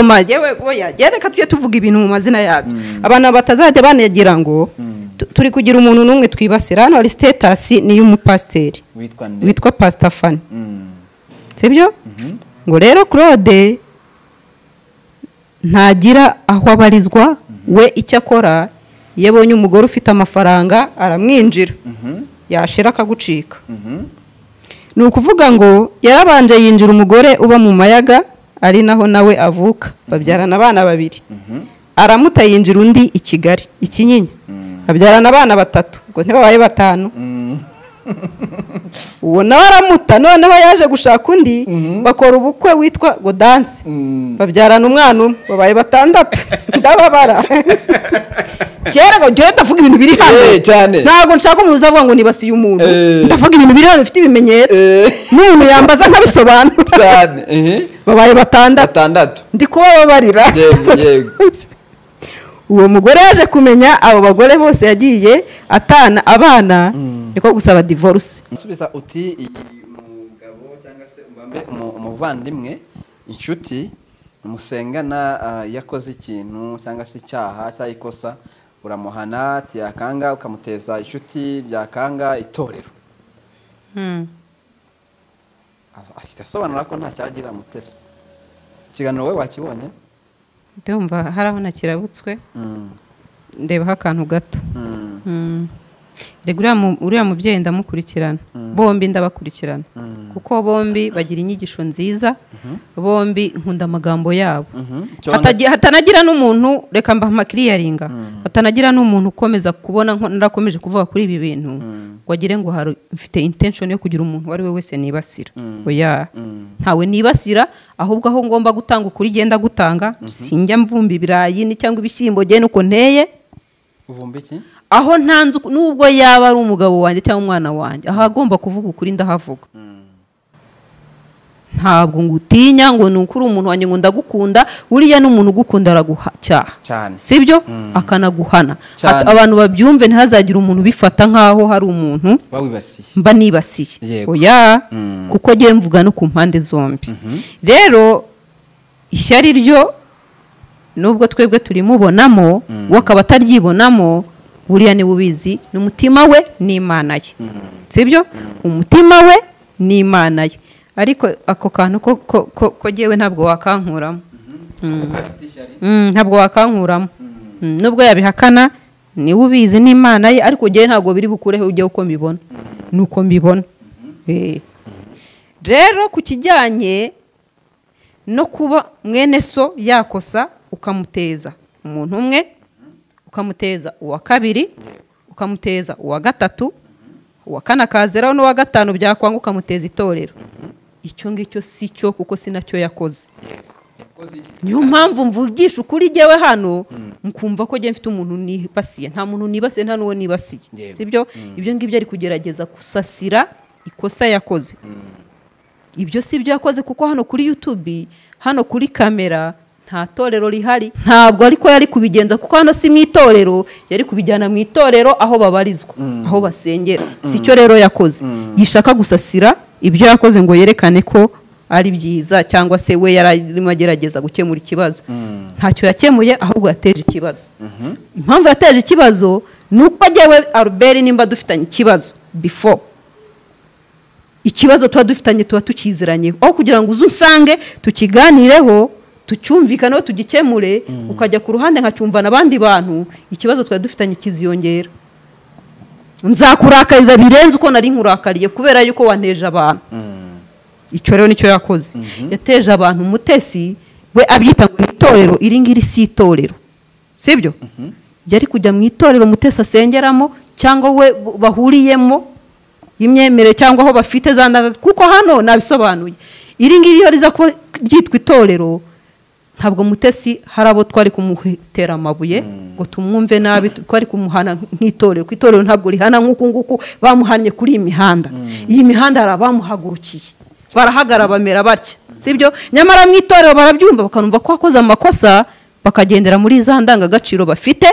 Mama, yewe oya yewe reka tujye tuvuga ibintu mu mazina yabyo abantu batazajya banagira ngo tu- turi kugira umuntu n'umwe twibasira hano hari sitetasi ni iy'umupasiteri witwa nde witwa pasitafani Mm. sibyo ngo rero claude ntagira aho abarizwa we icyo akora iyo abonye umugore ufite amafaranga aramwinjira Mhm. yashira akagucika Mhm. ni ukuvuga ngo yarabanje yinjira umugore uba mu mayaga ari naho nawe avuka babyarana abana babiri Mhm. aramuta yinjira undi i kigali i kinyinya Mm. babyarana abana batatu ngo ntibabaye batanu Mm. uwo nawe aramuta noneho yaje gushaka undi Mhm. bakora ubukwe witwa ngo danse Mm. babyarana umwana umwe babaye batandatu ndababara kera ngo jyewe ndavuga ibintu biri hano Eh, cyane. ntabwo nshaka umuntu uza avuga ngo nibasiye umuntu Eh. ndavuga ibintu biri hano bifite ibimenyetso Eh. n'umuntu yambaza nkabisobanura Cyane. Eh. babaye batandatu Gatandatu. ndi kubababarira Yego, yego. uwo mugore yaje kumenya abo bagore bose yagiye atana abana niko gusaba divorce Nsubiza uti iyi mugabo cyangwa se ugambe umu- umuvandimwe inshuti musengana ah, yakoze ikintu cyangwa se icyaha cyangwa ikosa uramuhana ati yakanga ukamuteza inshuti byakanga itorero Aba- ahita asobanura ko nta cyagirira mutesi ikiganiro we wakibonye ndumva hari aho nakirabutswe Mm. ndebaho akantu gato Mm. rega uriya mu- uriya mubyeyi ndamukurikirana bombi ndabakurikirana Mm. kuko bombi bagira inyigisho nziza bombi nkunda amagambo yabo Mhm. Hatagira- hatanagira n'umuntu reka mbaha amakiriyaringa hatanagira n'umuntu ukomeza kubona nko- narakomeje kuvuga kuri ibi bintu ngo agire ngo hari mfite intention yo kugira umuntu uwo ari we wese nibasira oya Mm. ntawe nibasira ahubwo aho ngomba gutanga ukuri genda gutanga sinjya mvumba ibirayi ni cyangwa ibishyimbo genda uko nteye uvumba iki aho ntanze uku- nubwo yaba ari umugabo wanjye cyangwa umwana wanjye ahagomba kuvuga ukuri ndahavuga ntabwo ngutinya ngo ni ukuri umuntu wanjye ngo ndagukunda uriya ni umuntu ugukunda aragucyaha cyane sibyo Mm. akanaguhana Cyane. At- abantu babyumve ntihazagire umuntu ubifata nk'aho hari umuntu wawibasiye mba nibasiye Yego. oya Mm. kuko ngiye mvuga no ku mpande zombi rero ishyari ryo nubwo twebwe turimubonamo we akaba ataryibonamo buriya niwe ubizi ni umutima we n'imana ye sibyo umutima we n'imana ye ariko ako kantu ko ko- ko- ko jyewe ntabwo wakankuramo kuko afite ishyari Mm, ntabwo wakankuramo Mm, nubwo yabihakana niwe ubizi n'imana ye ariko jyewe ntabwo biri bukureho ujya uko mbibona ni uko mbibona Eh. rero ku kijyanye no kuba mwene so yakosa ukamuteza umuntu umwe ukamuteza uwa kabiri ukamuteza uwa gatatu uwa kane akazeraho n'uwa gatanu byakwanga ukamuteza itorero icyo ngicyo si cyo kuko si nacyo yakoze yakoze iki niyo mpamvu mvugisha ukuri jyewe hano mukumva ko njye mfite umuntu nibasiye nta muntu nibasiye nta n'uwo nibasiye Yewe. sibyo ibyo ngibyo ari kugerageza gusasira ikosa yakoze ibyo si ibyo yakoze kuko hano kuri yutubi hano kuri kamera nta torero rihari ntabwo ariko yari kubigenza kuko hano si mu itorero yari kubijyana mu itorero aho babarizwa aho basengera si cyo rero yakoze yishaka gusasira ibyo yakoze ngo yerekane ko ari byiza cyangwa se we yari arimo agerageza gukemura ikibazo ntacyo yakemuye ahubwo yateje ikibazo impamvu yateje ikibazo ni uko jyewe aruberi nimba dufitanye ikibazo before ikibazo tuba dufitanye tuba tukiziranye aho kugira ngo uze usange tukiganireho tucyumvikaneho tugikemure ukajya ku ruhande nkacyumva n'abandi bantu ikibazo twari dufitanye kiziyongera nzakurakarira birenze uko nari nkurakariye kubera yuko wanteje abantu icyo rero nicyo yakoze yateje abantu umutesi we abyita ngo ni itorero iri ngiri si itorero sibyo yari kujya mu itorero umutesi asengeramo cyangwa we bu- bahuriyemo imyemerere cyangwa aho bafite za ndanga kuko hano nabisobanuye iri ngiri iyo riza kuba ryitwa itorero ntabwo mutesi hari abo twari kumutera amabuye ngo tumwumve nabi twari kumuhana nk'itorero kuko itorero ntabwo rihana nk'uku nguku bamuhannye kuri iyi mihanda iyi mihanda hari abamuhagurukiye barahagara bamera batya sibyo nyamara mu itorero barabyumva bakanumva ko wakoze amakosa bakagendera muri za ndangagaciro bafite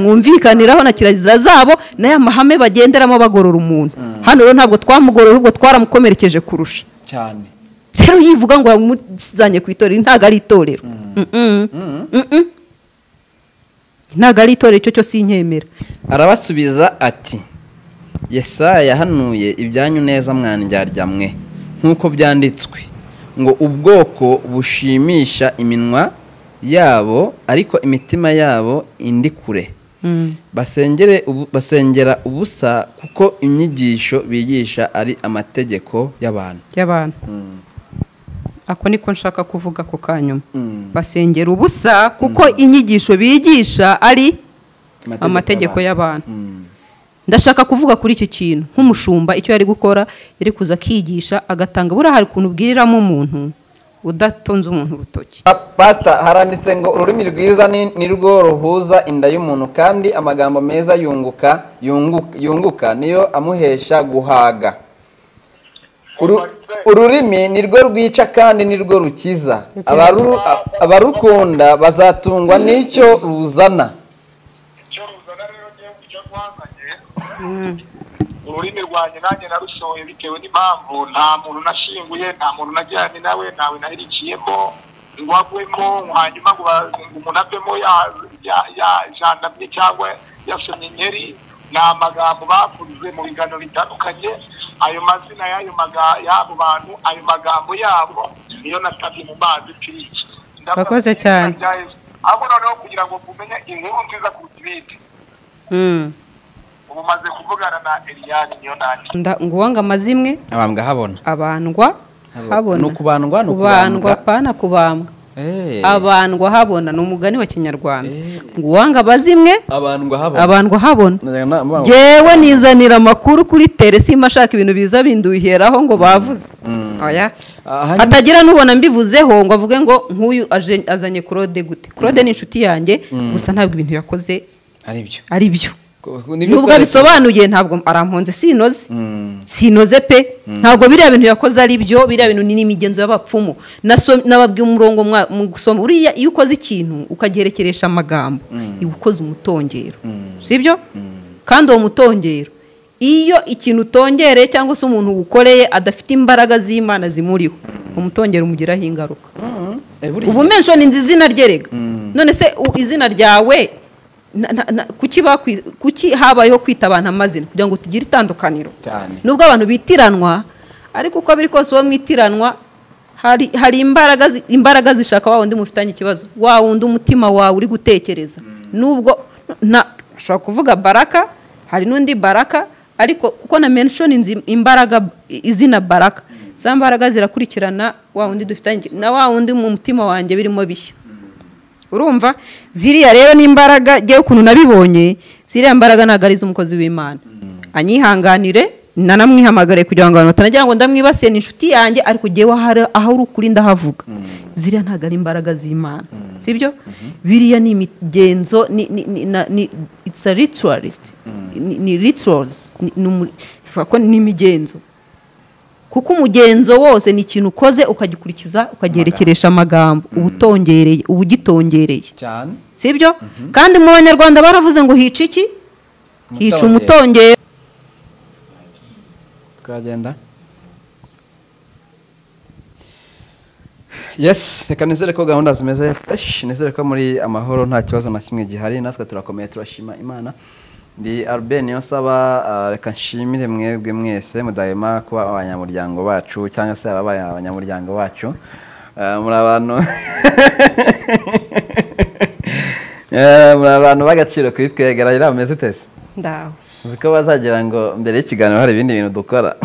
mwumvikaniraho na kirazira zabo n'aya mahame bagenderamo bagorora umuntu hano rero ntabwo twamugorora ahubwo twaramukomerekeje kurusha cyane rero yivuga ngo yamuzanye ku itorero ntabwo ari itorero Mm-mm. Mm-mm. ntabwo ari itorero icyo cyose inkemera arabasubiza ati yesaya yahanuye ibyanyu neza mwandyarya mwe nk'uko byanditswe ngo ubwoko bushimisha iminwa yabo ariko imitima yabo indi kure basengere ubu- basengera ubusa kuko inyigisho bigisha ari amategeko y'abantu y'abantu ako niko nshaka kuvuga ako kanyuma basengera ubusa kuko inyigisho bigisha ari amategeko y'abantu Mm. ndashaka kuvuga kuri icyo kintu nk'umushumba icyo yari gukora yari kuza akigisha agatanga buriya hari ukuntu ubwiriramo umuntu udatonze umuntu urutoki Pa- pastor haranditse ngo ururimi rwiza ni ni rwo ruhuza inda y'umuntu kandi amagambo meza yunguka yungu- yunguka niyo amuhesha guhaga Uru- ururimi ni rwo rwica kandi ni rwo rukiza Abaru- a- abarukunda bazatungwa n'icyo ruzana icyo ruzana rero ngewe icyo rwazanye ururimi rwanjye nanjye narusohoye bitewe n'impamvu nta muntu nashinguye nta muntu najyanye nawe ntawe naherikiyemo ngo agwemo hanyuma ngo ba- ngo umuntu avemo ya- ya- ya- yajandamye cyangwa yasomye inkeri ni amagambo bavuze mu biganiro bitandukanye ayo mazina y'ayo maga- y'abo bantu ayo magambo yabo niyo nasabye mu mazi pirici Wakoze cyane. ahubwo noneho kugira ngo mumenye inkuru nziza kuruta ibindi ubu maze kuvugana na Eliane Nyonani Nda- ngo uwanga amazimwe abambwa habona abandwa habona Ni ukubandwa, ni kubandwa ukubandwa. apana kubambwa Eh, abandwa habona ni umugani wa kinyarwanda Eh. ngo uwanga amazimwe abandwa habona abandwa habona Na- na- yewe nizanira amakuru kuri telesima ashaka ibintu biza binduheraho ngo bavuze Oya. Ah, hanyuma- hatagira n'ubona mbivuzeho ngo avuge ngo nk'uyu aje- azanye claude gute claude ni inshuti yange gusa ntabwo ibintu yakoze ari byo ari byo Ko- nibyo nubwo twese- abisobanuye ntabwo aramponze sinoze Mm. sinoze pe ntabwo biriya bintu yakoze ari byo biriya bintu ni n'imigenzo y'abapfumu Naso- nababwiye umurongo mwa- mu gusoma uriya iyo ukoze ikintu ukagerekeresha amagambo iba ukoze umutongero sibyo kandi uwo mutongero iyo ikintu utongereye cyangwa se umuntu uwukoreye adafite imbaraga z'imana zimuriho umutongero umugiraho ingaruka Mm. Eh, buriya. ubu menshoni nzi izina rye rega none se u- izina ryawe na- na- na- kuki bakwi- kuki habayeho kwita abantu amazina kugira ngo tugire itandukaniro Cyane. nubwo abantu bitiranwa ariko uko biri kose uwo mwitiranwa hari hari imbaraga zi- imbaraga zishaka wa wundi mufitanye ikibazo wa wundi umutima wawe uri gutekereza nubwo na ushobora kuvuga baraka hari n'undi baraka ariko kuko na menshoni nzi imbaraga izina baraka za mbaraga zirakurikirana wa wundi dufitanye na wa wundi mu mutima wanjye birimo bishya urumva ziriya rero ni imbaraga ngewe ukuntu nabibonye ziriya mbaraga ntabwo ari iz'umukozi w'imana anyihanganire nanamwihamagare kugira ngo abantu batanagira ngo ndamwibasiye ni inshuti yanjye ariko ngewe aho ari- aho uri ukuri ndahavuga ziriya ntabwo ari imbaraga z'imana sibyo biriya ni imigenzo ni ni ni na- ni it's a ritualist ni ni rituals ni ni umu- bivuga ko ni imigenzo kuko umugenzo wose ni ikintu ukoze ukagikurikiza ukagerekeresha amagambo uba utongereye uba ugitongereye cyane sibyo kandi mu banyarwanda baravuze ngo hica iki hica umutongero twagenda yes reka nizere ko gahunda zimeze fresh nizere ko muri amahoro nta kibazo na kimwe gihari natwe turakomeye turashima imana ndi albert niyo nsaba ah, reka nshimire mwebwe mwese mudahema kuba abanyamuryango bacu cyangwa se ababaye abanyamuryango bacu Ah, muri abantu Eh, muri abantu b'agaciro kuri twe garagara bameze utese ndaho uzi ko bazagira ngo mbere y'ikiganiro hari ibindi bintu dukora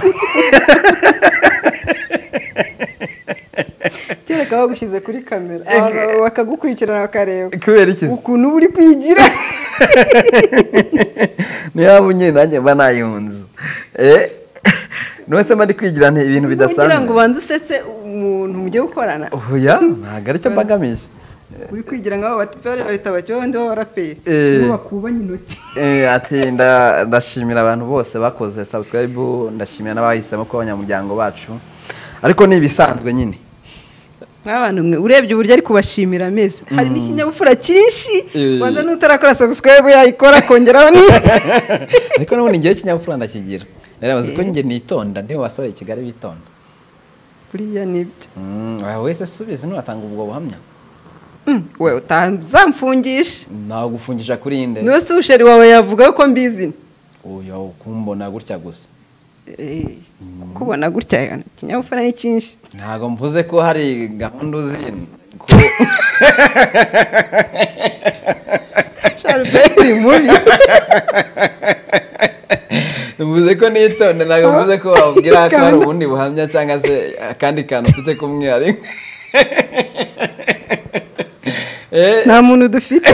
kereka bagushyize kuri kamera abantu bakagukurikirana bakareba kubera iki se? ukuntu uba uri kwigira niyo waba unyine nanjye mba nayunze Eh, none se mba ndi kwigira nti ibintu kugira ngo bidasanzwe ubanze usetse umuntu mujye gukorana oya ntabwo aricyo mbagamije uri kwigira nk'abo batipere bahita bacyo abandi b'abaraperi Eh. Ngo bakubanye intoki Eh, ati nda- ndashimira abantu bose bakoze subscribe ndashimira n'abahisemo kuba abanyamuryango bacu ariko ni ibisanzwe nyine nk'abantu mwe urebye uburyo ari kubashimira ameze hari n'ikinyabupfura cyinshi Eh. banza n'utarakora subscribe yayikora akongeraho ni ariko n'ubundi ngewe kinyabupfura ndakigira rero bazi ko njye nitonda ndi mu basore i kigali bitonda buriya nibyo Mm, aha wese subize ntiwatanga ubwo buhamya we utazamfungisha ntabwo ufungisha kuri inde niba se usheri wawe yavuga ko mbizi uyu kumbona gutya gusa Eh, kukubona gutya ikinyabupfura ni cyinshi ntabwo mvuze ko hari gahunda uzi ko sharuberi mubi mvuze ko nitonda ntabwo mvuze ko wabwira ko hari Gahunda. ubundi buhamya cyangwa se akandi kantu ufite kumwihariko Eh, nta muntu dufite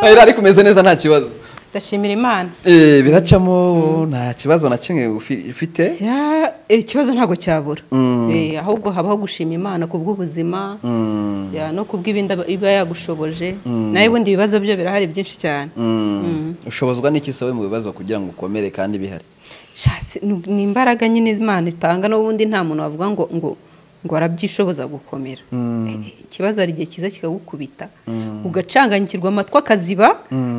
ahera ari kumeze neza nta kibazo ndashimira imana Eh, biracamo nta kibazo na kimwe ufi- ufite Ya, eh, ikibazo ntabwo cyabura Mm. Eh, ahubwo habaho gushima imana ku bw'ubuzima Mm, ya, no ku bw'ibindi aba- iba yagushoboje nawe ubundi ibibazo byo birahari byinshi cyane mm. ushobozwa n'iki se we mu bibazo kugira ngo ukomere kandi bihari Sha, si- ni ni imbaraga nyine imana itanga n'ubundi nta muntu wavuga ngo ngo ngo arabyishoboza gukomera Eh, eh, ikibazo hari igihe kiza kikagukubita ugacanganyikirwa amatwi akaziba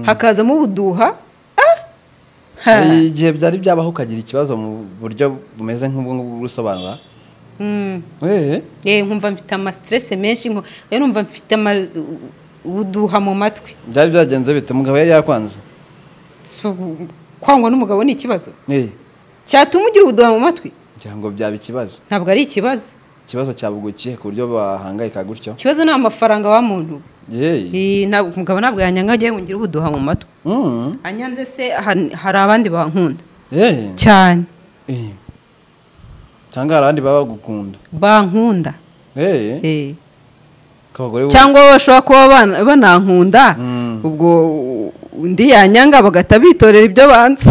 hakazamo ubuduha Ah! Ha! hari igihe byari byabaho ukagira ikibazo mu buryo bumeze nk'ubwo ngubwo bwo gusobanura Mm. Eh, Eh, nkumva mfite amasiterese menshi nku- rero numva mfite ama- ubuduha mu matwi byari byagenze bite umugabo yari yakwanze So, kwangwa n'umugabo ni ikibazo Eh, cyatuma ugira ubuduha mu matwi ngira ngo byaba ikibazo ntabwo ari ikibazo ikibazo cyabugukiye ku buryo bahangayika gutyo ikibazo ni amafaranga wa muntu yeee Eh, ntabwo- umugabo ntabwo yanyanga agiye ngira ubuduha mu matwi Mm, anyanze se han- hari abandi bankunda yeee cyane Eh. cyangwa hari abandi baba bagukunda bankunda yeee Eh. abagore bo- cyangwa bo bashobora kuba ban- banankunda Mm. ubwo undi yanyanga bagahita bitorera ibyo banze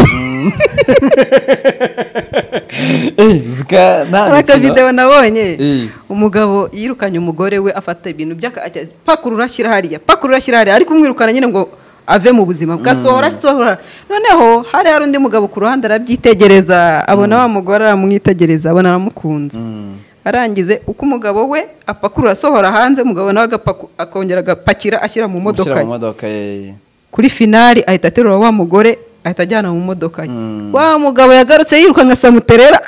Eh, zika nta mikino. hari akavidewo nabonye Eh. umugabo yirukanye umugore we afata ibintu by'aka ajya- pakurura ashyira hariya pakurura ashyira hariya ariko umwirukana nyine ngo ave mu buzima gasohora asohora noneho hari hari undi mugabo ku ruhande arabyitegereza abona wa mugore aramwitegereza abona aramukunze Mm. arangize uko umugabo we apakurura asohora hanze umugabo nawe agapaku- akongera agapakira ashyira mu modoka Gushyira ye mu modoka ye kuri finali ahita aterura wa mugore ahita ajyana mu modoka ye Mm. wa mugabo yagarutse yirukanka samuterera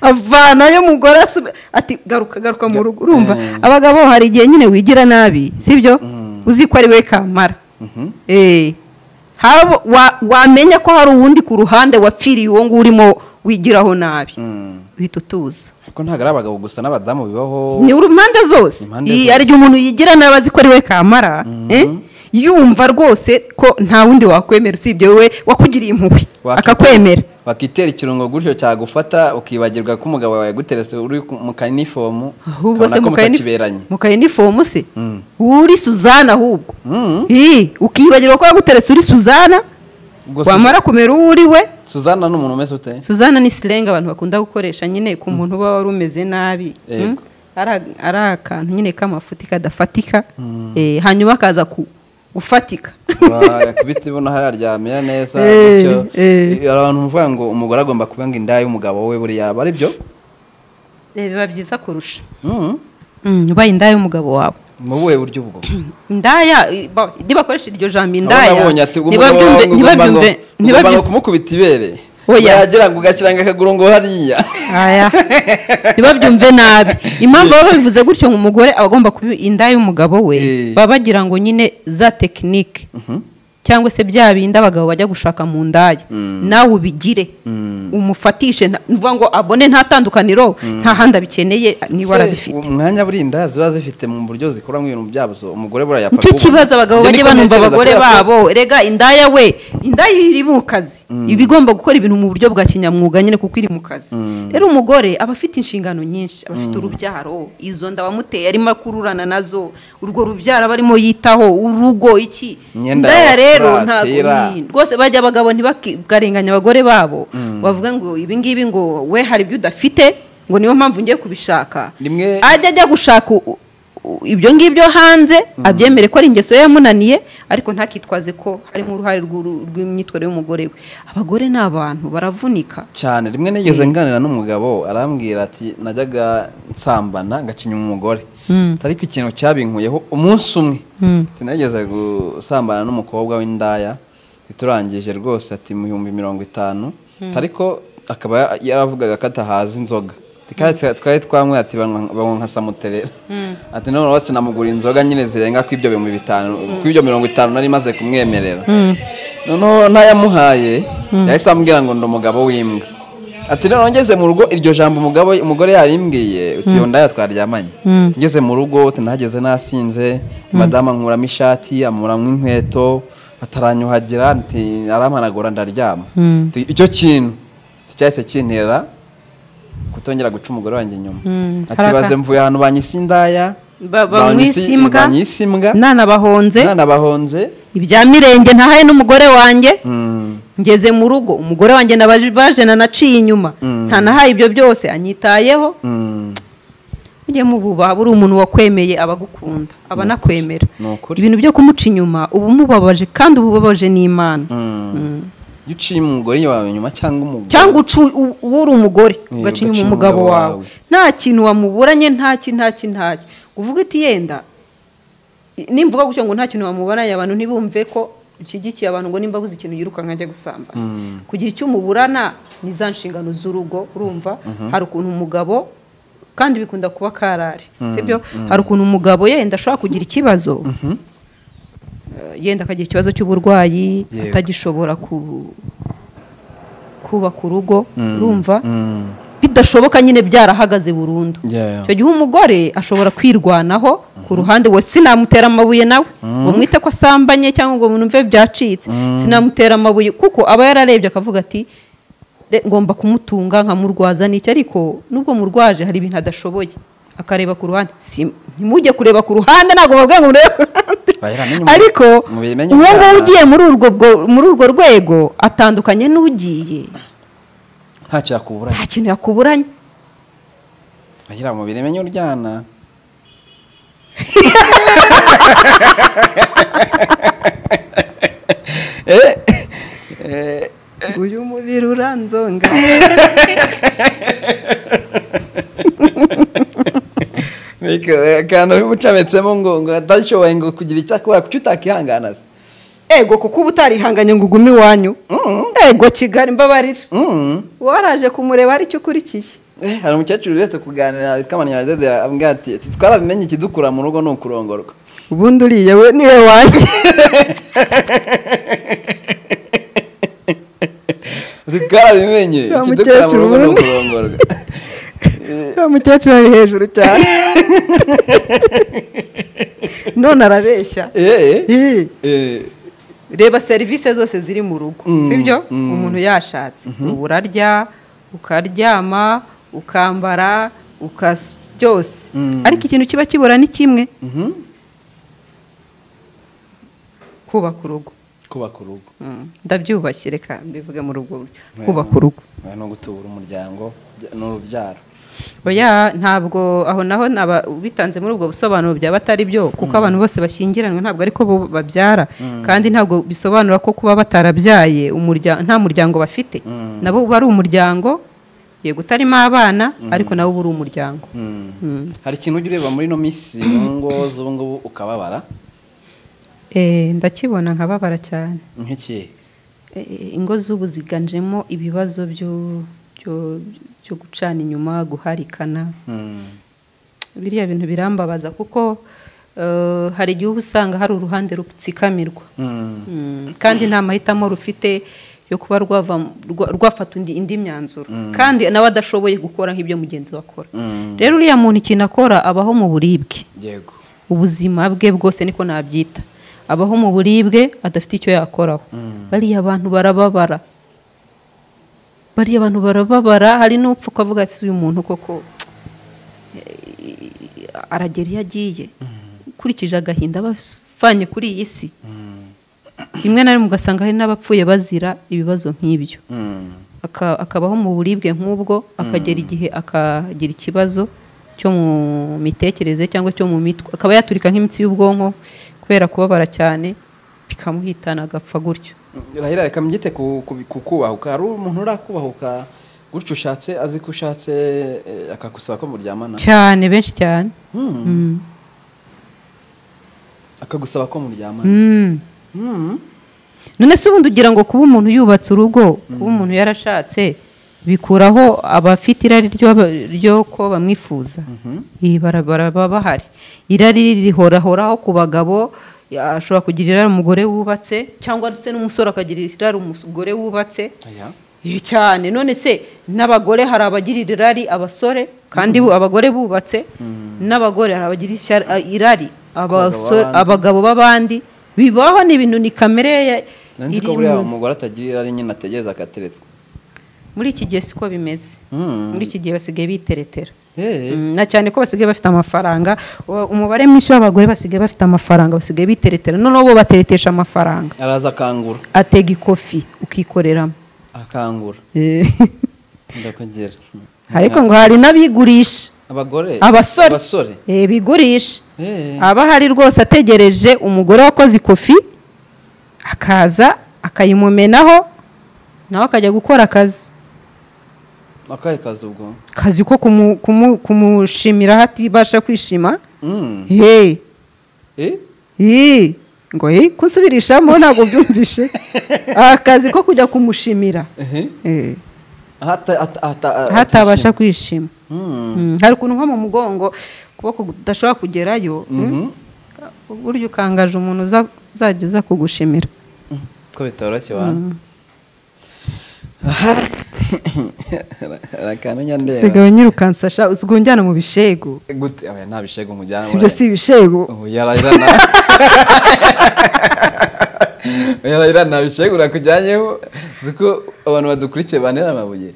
avanayo umugore asubi- ati garuka garuka mu rugo urumva Mm. abagabo hari igihe nyine wigira nabi sibyo Mm. uzi ko ari we kamara Mhm. Eh, haba- wa- wamenya ko hari uwundi ku ruhande wapfiriye uwo nguwo urimo wigiraho nabi Mm. uhita utuza ariko ntabwo ari abagabo gusa n'abadamu bibaho ni uru impande zose Impande Iyi- zose. hari igihe umuntu yigira nabi azi ko ari we kamara eh, yumva rwose ko nta wundi wakwemera usibye wowe wakugiriye impuhwe Wakite- akakwemera wakitera ikirungo gutyo cyagufata ukibagirwa ko umugabo wawe yaguteretse uri ku- mu kanifomu ahubwo se ukabona ko mukayini- mutakiberanye mukayinifomu se Mm. uri suzana ahubwo Mm. Ii, ukibagirwa ko yaguteretse uri suzana Ubwo Suza- wamara kumera uwo uri we suzana ni umuntu umeze ute suzana ni sirenga abantu bakunda gukoresha nyine ku muntu uba wari umeze nabi Yego. Mm. Ari- ari akantu nyine k'amafuti kadafatika Eh, hanyuma akaza ku- gufatika Wa- ku biti ubona hariya aryamira neza Eh, gutyo eh. hari abantu bavuga ngo umugore agomba kubanga inda y'umugabo we buriya aba ari byo Eh, biba byiza kurusha Mm. ubaye indaya y'umugabo wawe mu buhe buryo ubwo indaya i- ba- ntibakoreshe iryo jambo indaya ndabonye ati umugabo wawe ugomba ntibabyumve ngo ugomba ntibabyumve ngo ntibabyumve kumukubita ibere Oya. yagira ngo ugashyiranga akaguru ngo hariya Aya. ntibabyumve nabi impamvu baba babivuze gutyo ngo umugore aba agomba kuba indaya y'umugabo we Eh. baba bagira ngo nyine za tekinike Mhm. cyangwa se bya bindi abagabo bajya gushaka mu ndaya Mm. nawe ubigire Mm. umufatishe nta- ni ukuvuga ngo abone nta tandukaniro nta handi abikeneye Se, niba arabifite umwanya burinda ziba zifite mu buryo zikoramo ibintu byabyo umugore buriya yapfa nicyo kubu- kibazo abagabo Ibyo bajye niko banumva ntekereza, abagore kubera ko- babo rega indaya we indaya iri mu kazi iba igomba gukora ibintu mu buryo bwa kinyamwuga nyine kuko iri mu kazi rero umugore aba afite inshingano nyinshi aba afite urubyaro izo nda wamuteye arimo akururana nazo urwo rubyaro aba arimo yitaho urugo iki Imyenda indaya y'abafura, rero ntabwo kera. ni- rwose bajya abagabo ntibakarenganya abagore babo bavuga ngo ibi ngibi ngo we hari ibyo udafite ngo niyo mpamvu ngiye kubishaka Rimwe- ajya ajya gushaka u- u- ibyo ngibyo hanze abyemere ko ari ingeso ye yamunaniye ariko ntakitwaze ko harimo uruhare rw'uru- rw'imyitwarire y'umugore we abagore ni abantu baravunika cyane rimwe nigeze nganira n'umugabo arambwira ati najyaga nsambana ngacinya umugore ariko ikintu cyabinkuyeho umunsi umwe Mm. sinageze gusambana n'umukobwa w'indaya turangije rwose ati mu bihumbi mirongo itanu ariko akaba yaravugaga ko atahaza inzoga twari twamwe ati banywa nka samuterera ati none wese namugura inzoga nyine zirenga ku ibyo bihumbi bitanu ku ibyo mirongo itanu nari maze kumwemerera noneho ntayamuhaye yahise amubwira ngo ndi umugabo w'imbwa ati noneho ngeze mu rugo iryo jambo umugabo umugore yarimbwiye uti ndaya twaryamanye ngeze mu rugo nahageze nasinze madamu ankuramo ishati amuramo inkweto ataranyuhagira aramanagura ndaryama icyo kintu cyahise kintera kutongera guca umugore wanjye inyuma ati baze mvuye ahantu banyise indaya bamwise imbwa banyise imbwa nanabahonze nanabahonze ibya mirenge ntahaye n'umugore wanjye ngeze mu rugo umugore wanjye nabaje baje nanaciye inyuma ntanahaye ibyo byose anyitayeho mujye mububaha buri umuntu wakwemeye abagukunda aba anakwemera ni ukuri. ibintu byo kumuca inyuma uba umubabaje kandi uba ubabaje n'imana iyo uciye umugore wawe inyuma cyangwa umugore cyangwa uca u- uwo uri umugore Yego, ugacinya ugacinya umugabo umugabo wawe wawe. nta kintu wamuburanye ntaki ntaki ntaki uvuga iti yenda i- nimvuga gutyo ngo nta kintu wamuburanye abantu ntibumve ko ushyigikiye abantu ngo nimba abuze ikintu yirukanka ajya gusambana kugira icyo umuburana ni za nshingano z'urugo urumva hari ukuntu umugabo kandi bikunda kuba karari sibyo hari ukuntu umugabo yenda ashobora kugira ikibazo eh, yenda akagira ikibazo cy'uburwayi Yego. atagishobora ku- kubaka urugo urumva Mm. bidashoboka nyine byarahagaze burundu Yeah, yeah. icyo gihe umugore ashobora kwirwanaho ku ruhande we sinamutera amabuye nawe ngo mwite ko asambanye cyangwa ngo numve byacitse sinamutera amabuye kuko aba yararebye akavuga ati "De, ngomba kumutunga nkamurwaza n'iki ariko nubwo murwaje hari ibintu adashoboye akareba ku ruhande Si- ntimujye kureba ku ruhande ntabwo babwiye ngo murebe ku ruhande Bayiramenye umu- ariko mubimenye uwo nguwo umwana. ugiye muri urwo bwo- muri urwo rwego atandukanye n'ugiye ntacyo yakuburanye nta kintu yakuburanye agira mu biremenye uryana uyu mubiri uranzonga Ariko, eh, akantu bimucametsemo ngo ngo atashoboye ngo kugira icyo akora kuki utakihangana se ego kuko uba utarihanganye ngo ugume iwanyu ego kigali mbabarira Mm. waraje kumureba hari icyo ukurikiye Eh, hari umukecuru uretse kuganira witwa manyaradede ambwira ati ati twarabimenye ikidukura mu rugo ni ukurongorwa ubundi uriya we niwe wanjye ati twarabimenye Wa ikidukura mu mukecuru rugo ni ubundi. ukurongorwa uwo mukecuru ari hejuru cyane none arabeshya Eh, Eh. eh, reba serivisi zose ziri mu rugo Mm, sibyo mm. umuntu yashatse uba urarya ukaryama ukambara ukas byose Mm. ariko ikintu kiba kibura ni kimwe mhm. kubaka urugo kubaka urugo Mm, ndabyubashye reka mbivuge mu rugo Yeah. kubaka urugo Eh, no gutubura umuryango bya- n'urubyaro oya ntabwo aho naho naba bitanze muri ubwo busobanuro byaba atari byo kuko abantu bose bashyingiranwe ntabwo ariko bo babyara kandi ntabwo bisobanura ko kuba batarabyaye umurya- nta muryango bafite Mm. nabo uba ari umuryango yego utarimo abana ariko nabo uba uri umuryango Mm. Mm. hari ikintu ujya ureba muri ino minsi mu ngo z'ubu ngubu ukababara Eh, ndakibona nkababara cyane nk'ikihe Eh, ingo z'ubu ziganjemo ibibazo byo- byo byo gucana inyuma guharikana Mm. biriya bintu birambabaza kuko eh, hari igihe uba usanga hari uruhande rutsikamirwa Mm. Mm, kandi nta mahitamo rufite yo kuba rwava mu- rwa- rwafata undi- indi myanzuro kandi nawe adashoboye gukora nk'ibyo mugenzi we akora Mm. rero uriya muntu ikintu akora abaho mu buribwe yego ubuzima bwe bwose niko nabyita abaho mu buribwe adafite icyo yakoraho bariya abantu barababara bariya abantu barababara hari n'upfa ukavuga ati uyu muntu koko eh, aragera iyo agiye ukurikije agahinda abavanye kuri iyi si rimwe na rimwe ugasanga hari n'abapfuye bazira ibibazo nk'ibyo Mm. aka- akabaho mu buribwe nk'ubwo akagera igihe akagira ikibazo cyo mu mitekerereze cyangwa cyo mu mitwe akaba yaturika nk'imitsi y'ubwonko kubera kubabara cyane bikamuhitana agapfa gutyo Rahira reka mbyite ku ku- ku kubahuka hari umuntu urakubahuka gutyo ushatse azi ko ushatse eh, akagusaba ko muryamana cyane benshi cyane Mm. Mm. akagusaba ko muryamana Mm. Mm. none se ubundi ugira ngo kuba umuntu yubatse urugo kuba umuntu yarashatse bikuraho abafite irari ryo- ryo ko bamwifuza iyi barabara baba bahari irari rihorahoraho ku bagabo ya- ashobora kugira irari umugore wubatse cyangwa se n'umusore akagira irari umugore wubatse Aya. Ye cyane none se n'abagore hari abagirira irari abasore kandi bu- abagore bubatse n'abagore hari abagira ishyar- a- irari abasore- b'abandi. abagabo b'abandi bibaho ni ibintu ni kamere ya- Nari nzi iri ko buriya mu- umugore atagira ari nyine ategereza akatereta muri iki gihe siko bimeze Mm. muri iki gihe basigaye biteretera Eh. Mm, na cyane ko basigaye bafite amafaranga Uwa- umubare mwinshi w'abagore basigaye bafite amafaranga basigaye biteretera noneho bo bateretesha amafaranga araza akangura atega ikofi ukikoreramo akangura Eh. ndakugera ariko ngo hari n'abigurisha abagore abasore abasore Eh, bigurisha Eh. aba ahari rwose ategereje umugore wakoze ikofi akaza akayimumenaho nawe akajya gukora akazi akahe kazi ubwo akazi ko kumu- kumu- kumushimira hatibasha kwishima Mm. Hey, Eh? hey, ngo hey, kusubirishamo ntabwo byumvishe akazi ko kujya kumushimira Ehe. Eh, Hata- hata- hata- hatabasha atishima. kwishima Mm. Mm, hari ukuntu nko mu mugongo ukuboko kudashobora kugerayo Mhm. uburyo ukangaje umuntu uza- uzajya uza kugushimira ko bitoroshye wana arakamenya ndeba sigaye nyirukansasha usigaye unjyana mu bishego gute oya, nta bishego mujyana si ibyo si ibishego ubu yarayirana yarayirana nta bishego urakujyanyeho ziko abantu badukurikiye banera amabuye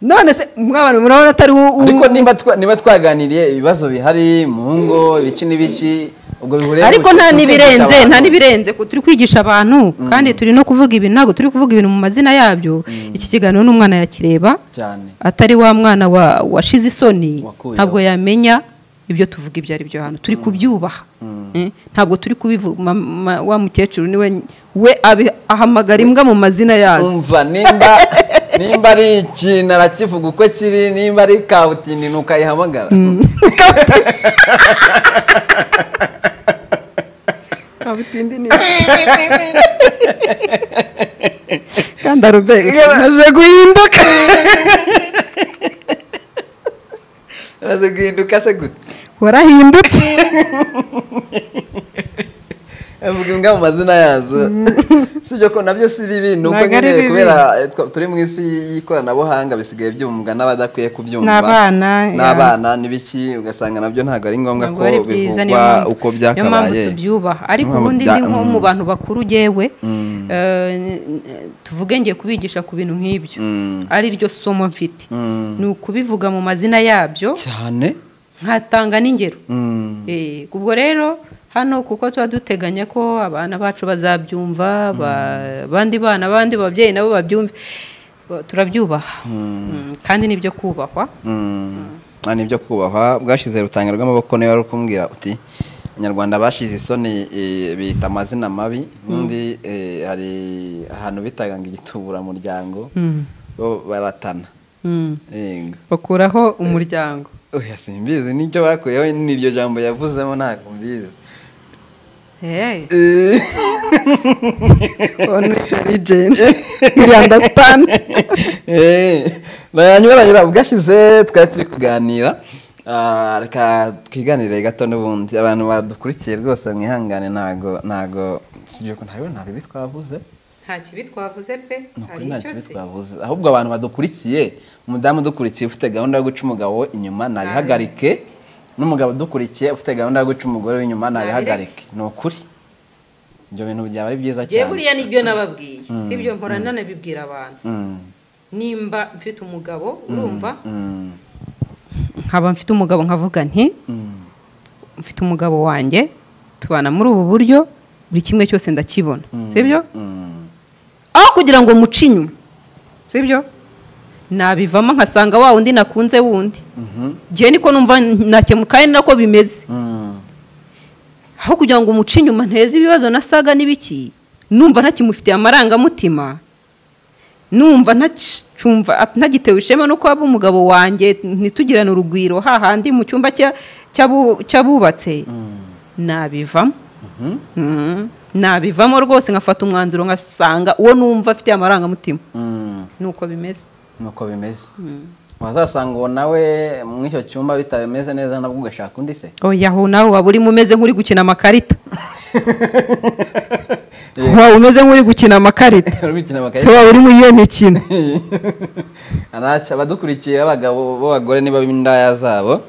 none se mwabantu murabona atari wo- wo- ariko niba twa- niba twaganiriye ibibazo bihari mu ngo ibiki n'ibiki ubwo bihuriye ariko mu- nta mu n'ibirenze nta kwigisha abantu. n'ibirenze ku- turi kwigisha abantu kandi turi no kuvuga ibintu ntabwo turi kuvuga ibintu mu mazina yabyo iki kiganiro n'umwana yakireba cyane atari wa mwana wa- washize isoni Wakuyeho. ntabwo yamenya ibyo tuvuga ibyo ari byo hano turi kubyubaha Eh, ntabwo turi kubivuga wa mukecuru niwe we abi- ahamagara imbwa mu mazina yazo umva nimba nimba ari ikintu arakivuga uko kiri nimba ari kabutindi ntukayihamagara kabutindi ni kandi arubesi aje guhinduka maze guhinduka se gute warahindutse avuga imbwa mu mazina yazo si ibyo ko nabyo si bibi ni uko Ntabwo ari nyine bibi. kubera eh, twa- turi mu isi y'ikoranabuhanga bisigaye byumvwa n'abadakwiye kubyumva Ni abana, ya. n'abana n'ibiki ugasanga nabyo ntabwo ari ngombwa ntabwo ko ari byiza niyo bivugwa mpamvu- uko niyo mpamvu byakabaye tubyubaha ariko Niyo mpamvu ubundi bya- ni nko mu Mm. bantu bakuru ugewe Mm. tuvuge ngiye kubigisha ku bintu nk'ibyo Mm. ari ryo somo mfite Mm. ni ukubivuga mu mazina yabyo cyane nkatanga n'ingero Mm. Eh, ubwo rero hano kuko tuba duteganya ko abana bacu bazabyumva ba- abandi bana abandi babyeyi nabo babyumve ba- turabyubaha Mm, kandi nibyo kubahwa nta nibyo kubahwa bwashyize rutanga rw'amaboko niba wari kumbwira uti abanyarwanda bashize isoni eh, bita amazina mabi undi eh, hari ahantu bitaga ngo igituburamuryango bo baratana Mm. Yego. bakuraho umuryango oya simbizi nibyo bakuyeho n'iryo jambo yavuzemo ntabwo mbizi Eh. Eh, on intelligent you understand eh, baranyuranyura bwashyize twari turi kuganira Ah, reka twiganire gato n'ubundi abantu badukurikiye rwose mwihangane ntago ntago sibyo ko ntago nta bibi twavuze nta kibi twavuze pe ni ukuri hari nta icyo kibi se twavuze ahubwo abantu badukurikiye umudamu udukurikiye ufite gahunda yo guca umugabo we inyuma nabihagarike n'umugabo udukurikiye ufite gahunda yo guca umugore we inyuma nabihagarike ni ukuri ibyo bintu byaba ari byiza njye cyane buriya nibyo nababwiye sibyo mpora nanabibwira abantu Mm, nimba mfite umugabo urumva mm, nkaba mfite umugabo nkavuga nti mm. mfite umugabo wanjye tubana muri ubu buryo buri kimwe cyose ndakibona sibyo Mm. aho kugira ngo muce inyuma sibyo nabivamo nkasanga wa wundi nakunze wundi Mhm. njye niko numva nakemu kandi ni nako bimeze Mm. aho kugira ngo umuce inyuma nteze ibibazo nasaga n'ibiki numva ntakimufitiye amarangamutima numva ntacumva at- ntagitewe ishema no kuba umugabo wanjye ntitugirane urugwiro hahandi mu cyumba cya- cy'abu- cy'abubatse nabivamo Mhm. Mhm. nabivamo rwose nkafata umwanzuro ngasanga uwo numva afite amarangamutima Mm. nuko bimeze nuko bimeze wazasanga uwo nawe mu icyo cyumba bitameze neza nabwo ugashaka undi se oyaho nawe waba urimo umeze nk'uri gukina amakarita Eh, waba umeze nk'uri gukina amakarita uri gukina se amakarita waba uri muri iyo mikino araca abadukurikiye abagabo b'abagore niba b'indaya zabo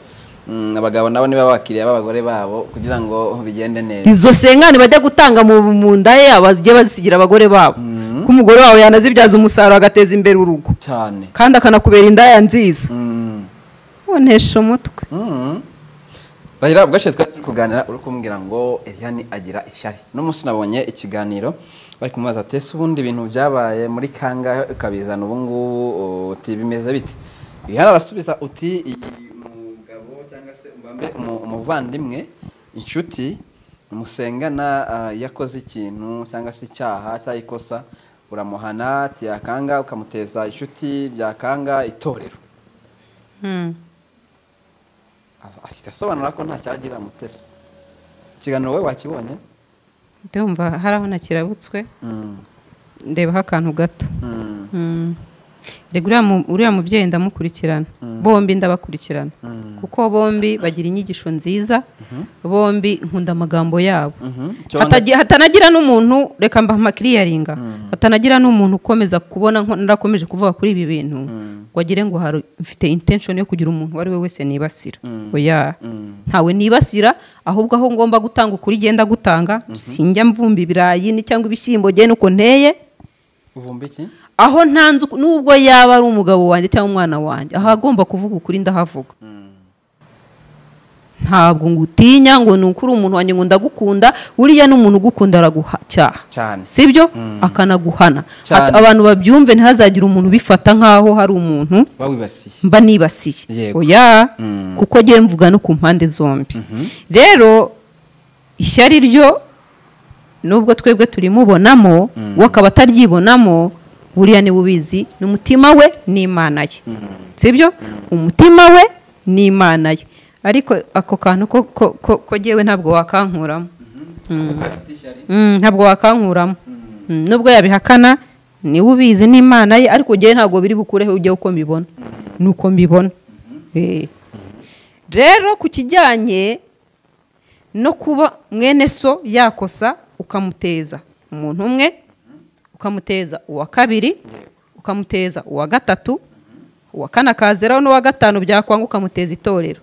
Mm, abagabo nabo niba abakiriya b'abagore babo kugira ngo bigende neza izo sengane bajya gutanga mu mu nda ye bagiye bazisigira abagore babo ko umugore wawe yanazibyaza umusaruro agateza imbere urugo cyane kandi akanakubera indaya nziza Mm. ubonesha umutwe Mm. Raila ubwo twari turi kuganira uri kumbwira ngo Eliane agira ishyari no munsi nabonye ikiganiro bari kumubaza ati ese ubundi ibintu byabaye muri kangahe ukabizana ubu ngubu uti bimeze bite Eliane arasubiza uti iyi mugabo cyangwa se mbambe umu- umuvandimwe inshuti musengana ah, yakoze ikintu cyangwa se icyaha cyangwa ikosa uramuhana ati yakanga ukamuteza inshuti byakanga itorero Aba- ahita asobanura ko nta cyagirira mutesi ikiganiro wowe wakibonye ndumva hari aho nakirabutswe Mm, ndebaho akantu gato mm, Mm. Erega uriya mu- uriya mubyeyi ndamukurikirana Mm. bombi ndabakurikirana Mm. kuko bombi bagira inyigisho nziza bombi nkunda amagambo yabo mhm. Hatagi- hatanagira n'umuntu reka mbaha amakiriyaringa hatanagira n'umuntu ukomeza kubona nko- narakomeje kuvuga kuri ibi bintu Mm. ngo agire ngo hari mfite intention yo kugira umuntu uwo ari we wese nibasira Mm. oya Mm. ntawe nibasira ahubwo aho ngomba gutanga ukuri igenda gutanga sinjya mvumba ibirayi ni cyangwa ibishyimbo genda uko nteye uvumba iki aho ntanze uku- nubwo yaba ari umugabo wanjye cyangwa umwana wanjye ahagomba kuvuga ukuri ndahavuga ntabwo ngutinya ngo ni ukuri umuntu wanjye ngo ndagukunda uriya ni umuntu ugukunda araguha cyaha cyane sibyo Mm. akanaguhana Cyane. At- abantu babyumve ntihazagire umuntu ubifata nk'aho hari umuntu bawibasiye mba nibasiye Yego. oya Mm. kuko ngiye mvuga no ku mpande zombi rero ishyari ryo nubwo twebwe turimubonamo Mm. we akaba ataryibonamo buriya niwe ubizi ni umutima we n'imana ye sibyo umutima we n'imana ye ariko ako kantu ko ko- ko- ko jyewe ntabwo wakankuramo Mm. Mm, ntabwo wakankuramo Mm, nubwo yabihakana niwe ubizi n'imana ye ariko jyewe ntabwo biri bukureho ujya uko mbibona nuko mbibona Eh. rero ku kijyanye no kuba mwene so yakosa ukamuteza umuntu umwe ukamuteza uwa kabiri ukamuteza uwa gatatu uwa kane akazeraho n'uwa gatanu byakwanga ukamuteza itorero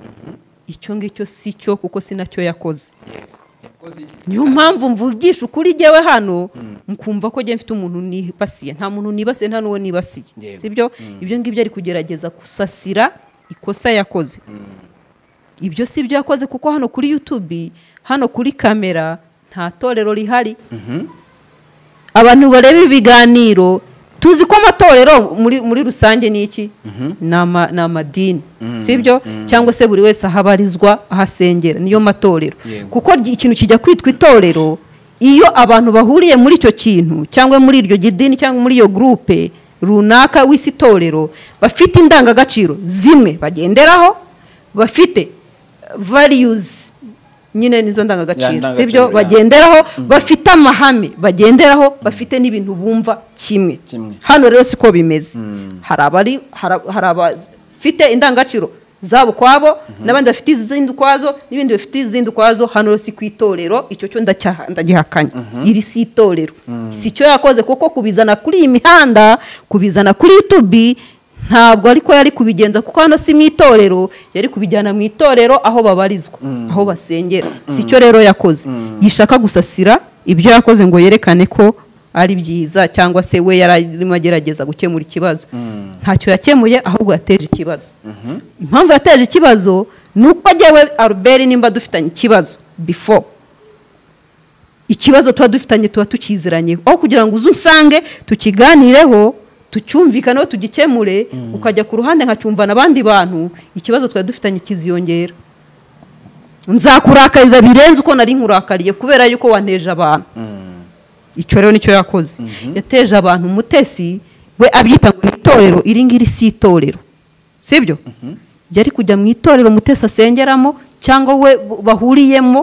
icyo ngicyo si cyo kuko si nacyo yakoze niyo mpamvu mvugisha ukuri jyewe hano mkumva ko njye mfite umuntu nibasiye nta muntu nibasiye nta n'uwo nibasiye Yewe. sibyo ibyo ngibyo ari kugerageza gusasira ikosa yakoze ibyo si byo yakoze kuko hano kuri YouTube hano kuri kamera nta torero rihari abantu bareba ibiganiro tuzi ko amatorero muri, muri rusange ni iki ni ama- ni amadini sibyo cyangwa se buri wese aho abarizwa aho asengera niyo matorero Yego. kuko ry- ikintu kijya kwitwa itorero iyo abantu bahuriye muri icyo kintu cyangwa muri iryo gidini cyangwa muri iyo gurupe runaka w'isi itorero bafite indangagaciro zimwe bagenderaho bafite variyuzi nyine nizo Ya, ndangagaciro ndangagaciro, sibyo ya. bagenda bagenderaho bafite amahame bagenderaho bafite n'ibintu bumva kimwe Kimwe. hano rero siko bimeze Mm. hari abari hari hari abafite indangagaciro zabo kwabo n'abandi bafite izindi ukwazo n'ibindi bafite izindi ukwazo hano rero si ku itorero icyo cyo ndacyaha- ndagihakanya iri si itorero si cyo yakoze kuko kubizana kuri iyi mihanda kubizana kuri yutubi ntabwo ariko yari kubigenza kuko hano si mu itorero yari kubijyana mu itorero aho babarizwa aho basengera si cyo rero yakoze yishaka gusasira ibyo yakoze ngo yerekane ko ari byiza cyangwa se we yari arimo agerageza gukemura ikibazo ntacyo yakemuye ahubwo yateje ikibazo impamvu yateje ikibazo ni uko jyewe aruberi nimba dufitanye ikibazo before ikibazo tuba dufitanye tuba tukiziranye aho kugira ngo uze usange tukiganireho tucyumvikaneho tugikemure ukajya ku ruhande nkacyumva n'abandi bantu ikibazo twari dufitanye kiziyongera nzakurakarira birenze uko nari nkurakariye kubera yuko wanteje abantu Mm, icyo rero nicyo yakoze yateje abantu umutesi we abyita ngo ni itorero iri ngiri si itorero sibyo yari kujya mu itorero mutesi asengeramo cyangwa we bahuriyemo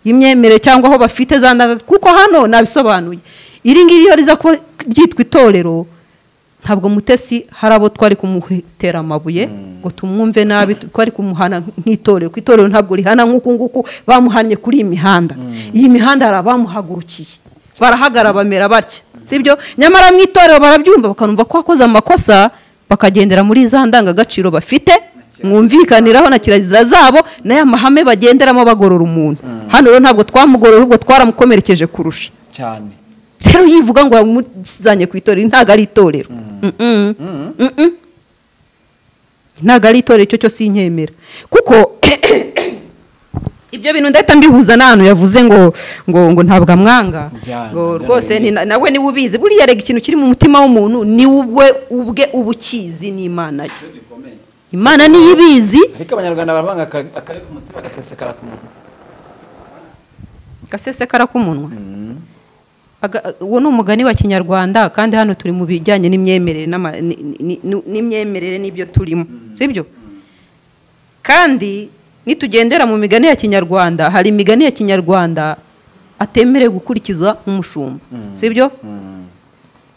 imyemerere cyangwa aho bafite za ndanga kuko hano nabisobanuye iri ngiri iyo riza kuba ryitwa itorero ntabwo mutesi hari abo twari kumutera amabuye ngo tumwumve nabi twari kumuhana nk'itorero ku itorero ntabwo rihana nk'uku nguku bamuhannye kuri iyi mihanda iyi mihanda hari abamuhagurukiye barahagara bamera batya sibyo nyamara mu itorero barabyumva bakanumva ko wakoze amakosa bakagendera muri za ndangagaciro bafite mwumvikaniraho na kirazira zabo n'aya mahame bagenderamo bagorora umuntu hano rero ntabwo twamugorora ahubwo twaramukomerekeje kurusha cyane rero yivuga ngo yamuzanye ku itorero ntabwo ari itorero Mm-mm. Mm-mm. ntabwo ari itorero icyo cyose inkemera kuko ibyo bintu ndahita mbihuza n'ahantu yavuze ngo ngo ngo ntabwo amwanga Byanga, ngo byanga rwose biri. ni- na- nawe niwe ubizi buriya rega ikintu kiri mu mutima w'umuntu ni we ubwe uba ukizi n'imana ye imana niyo ibizi ariko abanyarwanda baravanga aka- akari ku mutima agasesekara ku munwa gasesekara k'umunwa Aga- uwo ni umugani wa kinyarwanda kandi hano turi mu bijyanye n'imyemerere n'ama- ni- ni- ni- n'imyemerere n'ibyo turimo sibyo kandi nitugendera mu migani ya kinyarwanda hari imigani ya kinyarwanda atemerewe gukurikiza nk'umushumba sibyo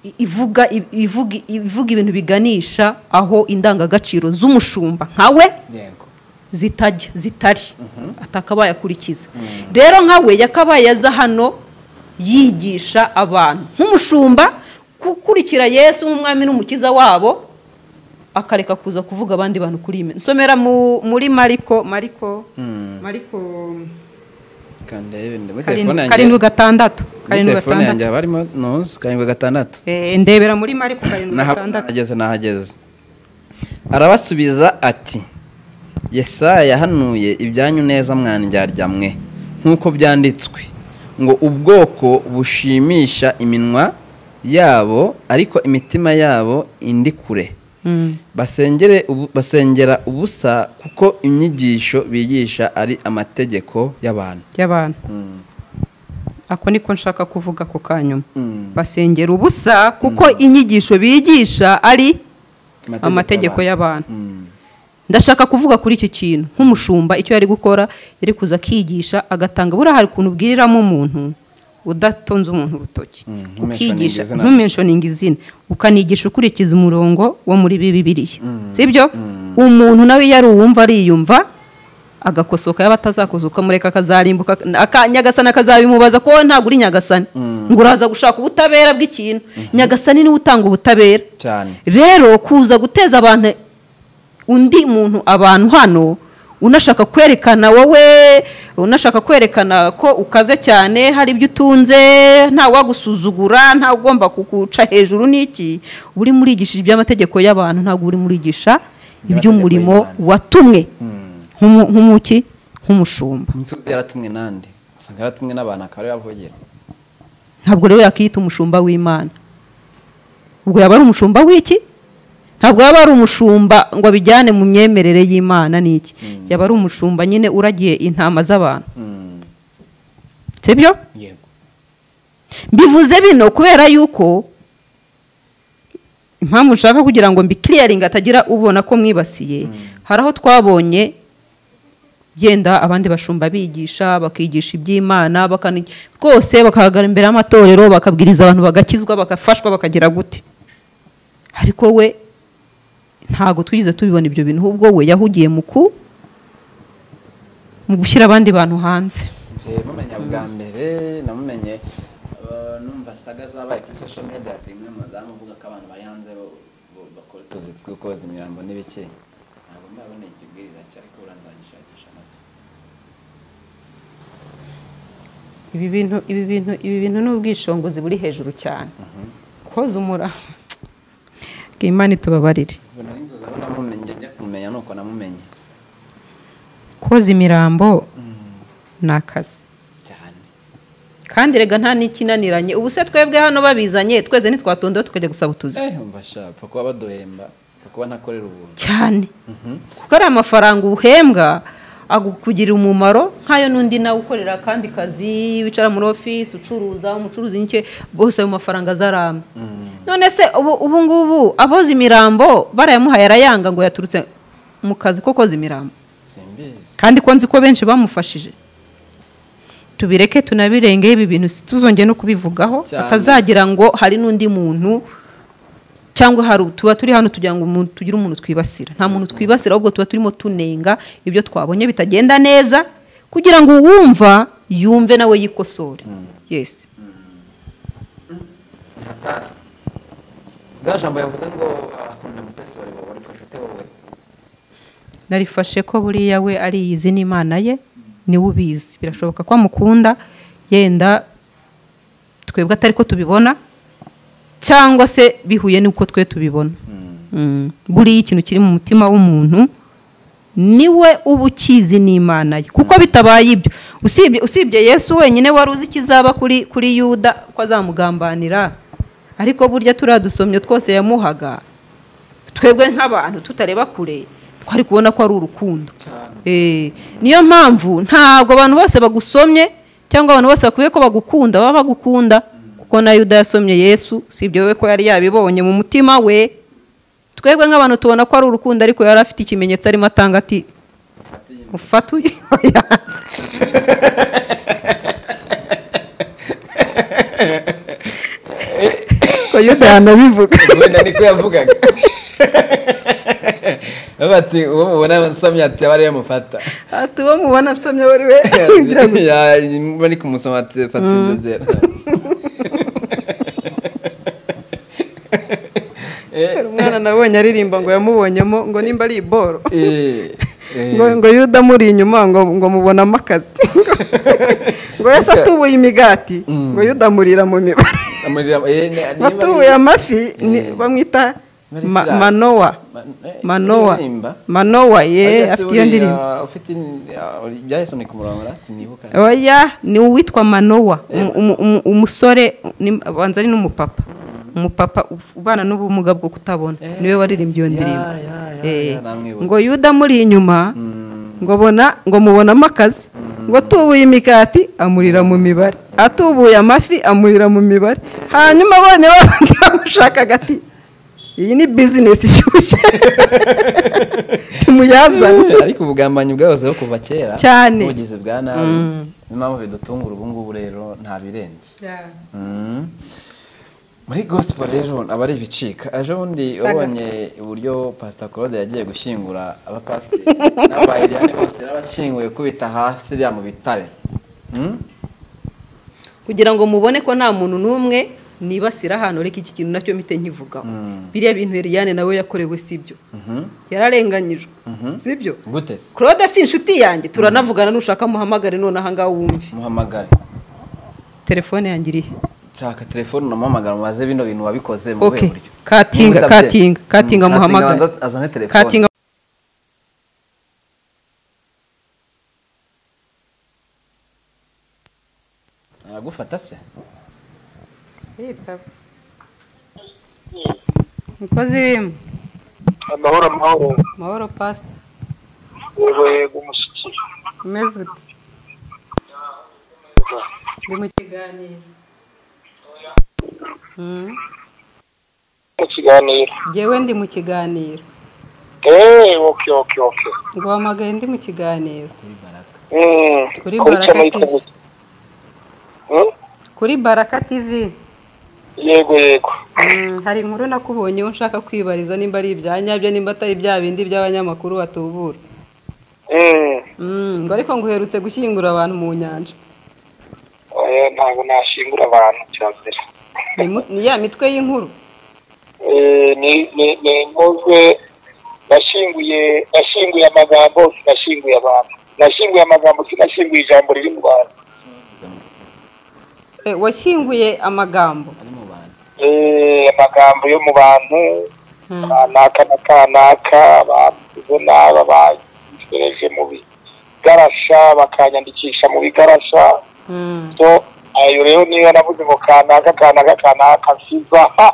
I- ivuga i- ivuga ivuga ibintu biganisha aho indangagaciro z'umushumba nkawe yego zitajya zitari atakabaye akurikiza rero nkawe yakabaye aza hano yigisha abantu nk'umushumba gukurikira yesu nk'umwami n'umukiza wabo akareka kuza kuvuga abandi bantu kuri iyi nsomera mu- muri mariko mariko Mm. mariko kanda yewe muri telefone karindwi yanjye karindwi gatandatu muri karindwi telefone yanjye gatandatu haba harimo nuzi karindwi gatandatu Eh, ndebera muri mariko karindwi gatandatu nahageze nahageze arabasubiza ati yesaya yahanuye ibyanyu neza mwandyarya mwe nk'uko byanditswe ngo ubwoko bushimisha iminwa yabo ariko imitima yabo indi kure Mm. basengere ubu- basengera ubusa kuko inyigisho bigisha ari amategeko y'abantu y'abantu ako niko nshaka kuvuga ako kanyuma basengera ubusa kuko inyigisho bigisha ari amategeko y'abantu ndashaka kuvuga kuri icyo kintu nk'umushumba icyo yari gukora yari kuza akigisha agatanga buriya hari ukuntu ubwiriramo umuntu udatonze umuntu urutoki Mm, ntumentioning ukigisha izina. ntumentioning izina ukanigisha ukurikiza umurongo wo muri bibiriya sibyo umuntu nawe iyo ari uwumva ariyumva agakosoka yaba atazakosoka ukamureka akazarimbuka aka- nyagasani akazabimubaza ko wowe ntabwo uri nyagasani ngo uraza gushaka ubutabera bw'ikintu nyagasani niwe utanga ubutabera cyane rero kuza guteza abantu undi muntu abantu hano unashaka kwerekana wowe unashaka kwerekana ko ukaze cyane hari ibyo utunze nta wagusuzugura nta ugomba kuguca hejuru n'iki uri murigisha iby'amategeko y'abantu ntabwo uri murigisha iby'umurimo Iby'amategeko y'Imana. watumwe nk'umu- nk'umuki nk'umushumba inzuzi yaratumwe nande usanga yaratumwe n'abantu akaba ariwe avugira ntabwo rero yakiyita umushumba w'imana ubwo yaba ari umushumba w'iki ntabwo yaba ari umushumba ngo abijyane mu myemerere y'imana n'iki yaba ari umushumba nyine uragiye intama z'abantu sibyo yego mbivuze bino kubera yuko impamvu nshaka kugira ngo mbikiriyaringe atagira ubona ko mwibasiye hari aho twabonye genda abandi bashumba bigisha bakigisha iby'imana bakani- rwose bakahagarara imbere y'amatorero bakabwiriza abantu bagakizwa bagafashwa bakagira gute ariko we ntabwo twigeze tubibona ibyo bintu ahubwo we yahugiye mu ku mu gushyira abandi bantu hanze njye mumenya bwa mbere namumenye eh, numva saga zabaye kuri social media ati imwe mu zamu uvuga ko abantu bari hanze bo- bo- bakora utuzi two koza imirambo n'ibiki ntabwo mbabona ikibwiriza cye ariko uranzagishakisha amata ibi bintu ibi bintu ibi bintu ni ubwishongozi buri hejuru cyane koza umura imana itubabarire ubwo nari nzoza aho namumenye njya kumenya nuko namumenye koza imirambo ni akazi cyane kandi rega nta n'ikinaniranye ubu se twebwe hano babizanye tweze ntitwatondeho tukajya gusaba utuzi eh umva sha pfa kuba baduhemba pfa kuba ntakorera ubuntu cyane kuko ari amafaranga uhembwa agukugirira umumaro nk'ayo n'undi nawe ukorera akandi kazi wicara muri ofisi ucuruza umucuruzi n'icyo bose ayo mafaranga azaramba none se ubu ubu ngubu aboza imirambo barayamuhaye arayanga ngo yaturutse mu kazi ko koza imirambo simbizi kandi ko nzi ko benshi bamufashije tubireke tunabirengeho ibi bintu tuzongeye no kubivugaho Cyane. batazagira ngo hari n'undi muntu cyangwa hari tuba turi hano tugira ngo umuntu- tugire umuntu twibasira nta muntu twibasira ahubwo tuba turimo tunenga ibyo twabonye bitagenda neza kugira ngo uwumva yumve nawe yikosore yesi bwa jambo yavuze ngo akunda mutesi wari wowe warifashite wowe narifashe ko buriya we ariyizi n'imana ye niwe ubizi birashoboka ko amukunda yenda twebwe atari ko tubibona cyangwa se bihuye n'uko twe tubibona Mm. buriya ikintu kiri mu mutima w'umuntu niwe uba ukizi n'imana ye kuko bitabaye ibyo usibye usibye yesu wenyine wari uzi ikizaba kuri kuri yuda ko azamugambanira ariko burya turiya dusomyo twose yamuhaga twebwe nk'abantu tutareba kure twari kubona ko ari urukundo Eh, niyo mpamvu ntabwo abantu bose bagusomye cyangwa abantu bose bakwiye ko bagukunda baba bagukunda kuko na yuda yasomye yesu usibye wowe ko yari yabibonye mu mutima we twebwe nk'abantu tubona ko ari urukundo ariko yari afite ikimenyetso arimo atanga ati ufatuye ko yuda yanabivuga wenda niko yavugaga bati uwo mubona nsomye ati aba ariyo mufata ati uwo mubona nsomye wari we winjira gusa Ya- bari kumusoma ati fata inzogera Hari umwana nabonye aririmba ngo yamubonyemo ngo nimba ari iboro Eh, eh. ngo ngo yuda amuri inyuma ngo ngo mubonamo akazi ngo yose atubuye imigati ngo yuda amurira mu mibare Amurira- eh, ni- niba batubuye ari- amafi ni- Eh. bamwita Muri Ma- Silas. manowa Man- eh, manowa aririmba? manowa ye Arya se afite iyo buriya ndirimbo ufite in- ya- byahise ni kumurongora sinibuka oya ni uwitwa manowa umu- umu- umu- umusore ni- abanza ari n'umupapa umupapa uf- ubana n'ubumuga bwo kutabona Eh. niwe waririmbye iyo Ya, ndirimbo ya, ya, Eh, ya, namwibuka. ngo yuda amuri inyuma Mm, ngo bona ngo mubonamo akazi ngo atubuye imikati amurira mu mibare atubuye amafi amurira mu mibare hanyuma abonye babandi bamushaka agati iyi ni bizinesi ishyushye timuyazane ariko ubugambanyi bwahozeho kuva kera Cyane. ubugizi bwa nabi niyo mpamvu bidutungura ubu ngubu rero nta birenze Mm. muri gospel rero aba ari ibicika ejo bundi wabonye uburyo pastor claude yagiye gushyingura abapasiteri n'abayiriyani bose n'abashyinguye kubita hasi bya mu bitare Mm? kugira ngo mubone ko nta muntu n'umwe nibasira hano reka iki kintu nacyo mpite nkivugaho Mm. biriya bintu Eliane nawe yakorewe sibyo Mhm. yararenganyijwe sibyo gute se claude si inshuti yanjye turanavugana nushaka muhamagare none ahangaha wumve muhamagare telefone yanjye irihe nshaka telefone unamuhamagara maze bino bintu wabikoze mu Okay. buhe buryo Katinga, Niba utabye- Katinga, Mm, Katinga muhamagare. banza azane telefone katinga aragufata se mukozi w'imwe amahoro amahoro mahoro pasita urwego umushyitsi umeze ute ndi mu kiganiro Mm. mu kiganiro Njyewe ndi mu kiganiro eee oke oke oke ngo wamagaye ndi mu kiganiro Mm, Kuri kuri Baraka channel TV. y'igihugu. Mm, kuri baraka tivi yego yego Mm, hari inkuru nakubonyeho nshaka kwibariza nimba ari ibya nyabyo nimba atari bya bindi by'abanyamakuru batubura Mm, Mm, ngo ariko ngo uherutse gushyingura abantu mu nyanja oya ntabwo nashingura abantu cya mbere Ni mu- ni ya mitwe y'inkuru Eh, ni ni- ni nkozwe nashinguye nashinguye amagambo sinashinguye abantu nashinguye amagambo sinashinguye ijambo riri mu bantu Eh, washyinguye amagambo ari mu bantu Eh, amagambo yo mu bantu Mm. kanaka na kanaka bavuze n'aba banyohereje mu bigarasha bakanyandikisha mu bigarasha Mm, so ayo rero niyo navuze ngo kanaka kanaka kanaka nsiza ha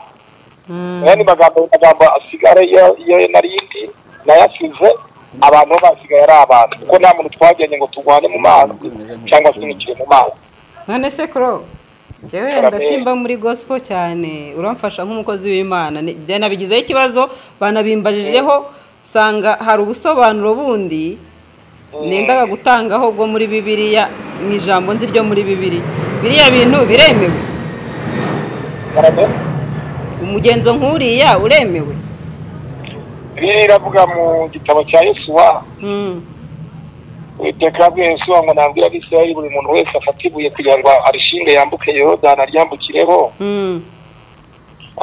mm. aya ni magambo magambo asigara iyo iyo narindi nayasize abantu bo basigaye ari abantu kuko nta muntu twagiranye ngo turwane mu mazi cyangwa twimikire mu mazi none se kuro njyewe Karame. ndasimba muri gospel cyane uramfasha nk'umukozi w'imana Ni- njye nabigizeho ikibazo banabimbajijeho nsanga hari ubusobanuro bundi nendaga gutangaho bwo muri bibiliya mu ijambo nzi ryo muri bibiri biriya bintu biremewe umugenzo nk'uriya uremewe rero iravuga mu gitabo cya yesuwa uwiteka yabwiye yesuwa ngo nabwira abisirayeli buri muntu wese afata ibuye kugira ngo arishinge yambuke yorodani aryambukireho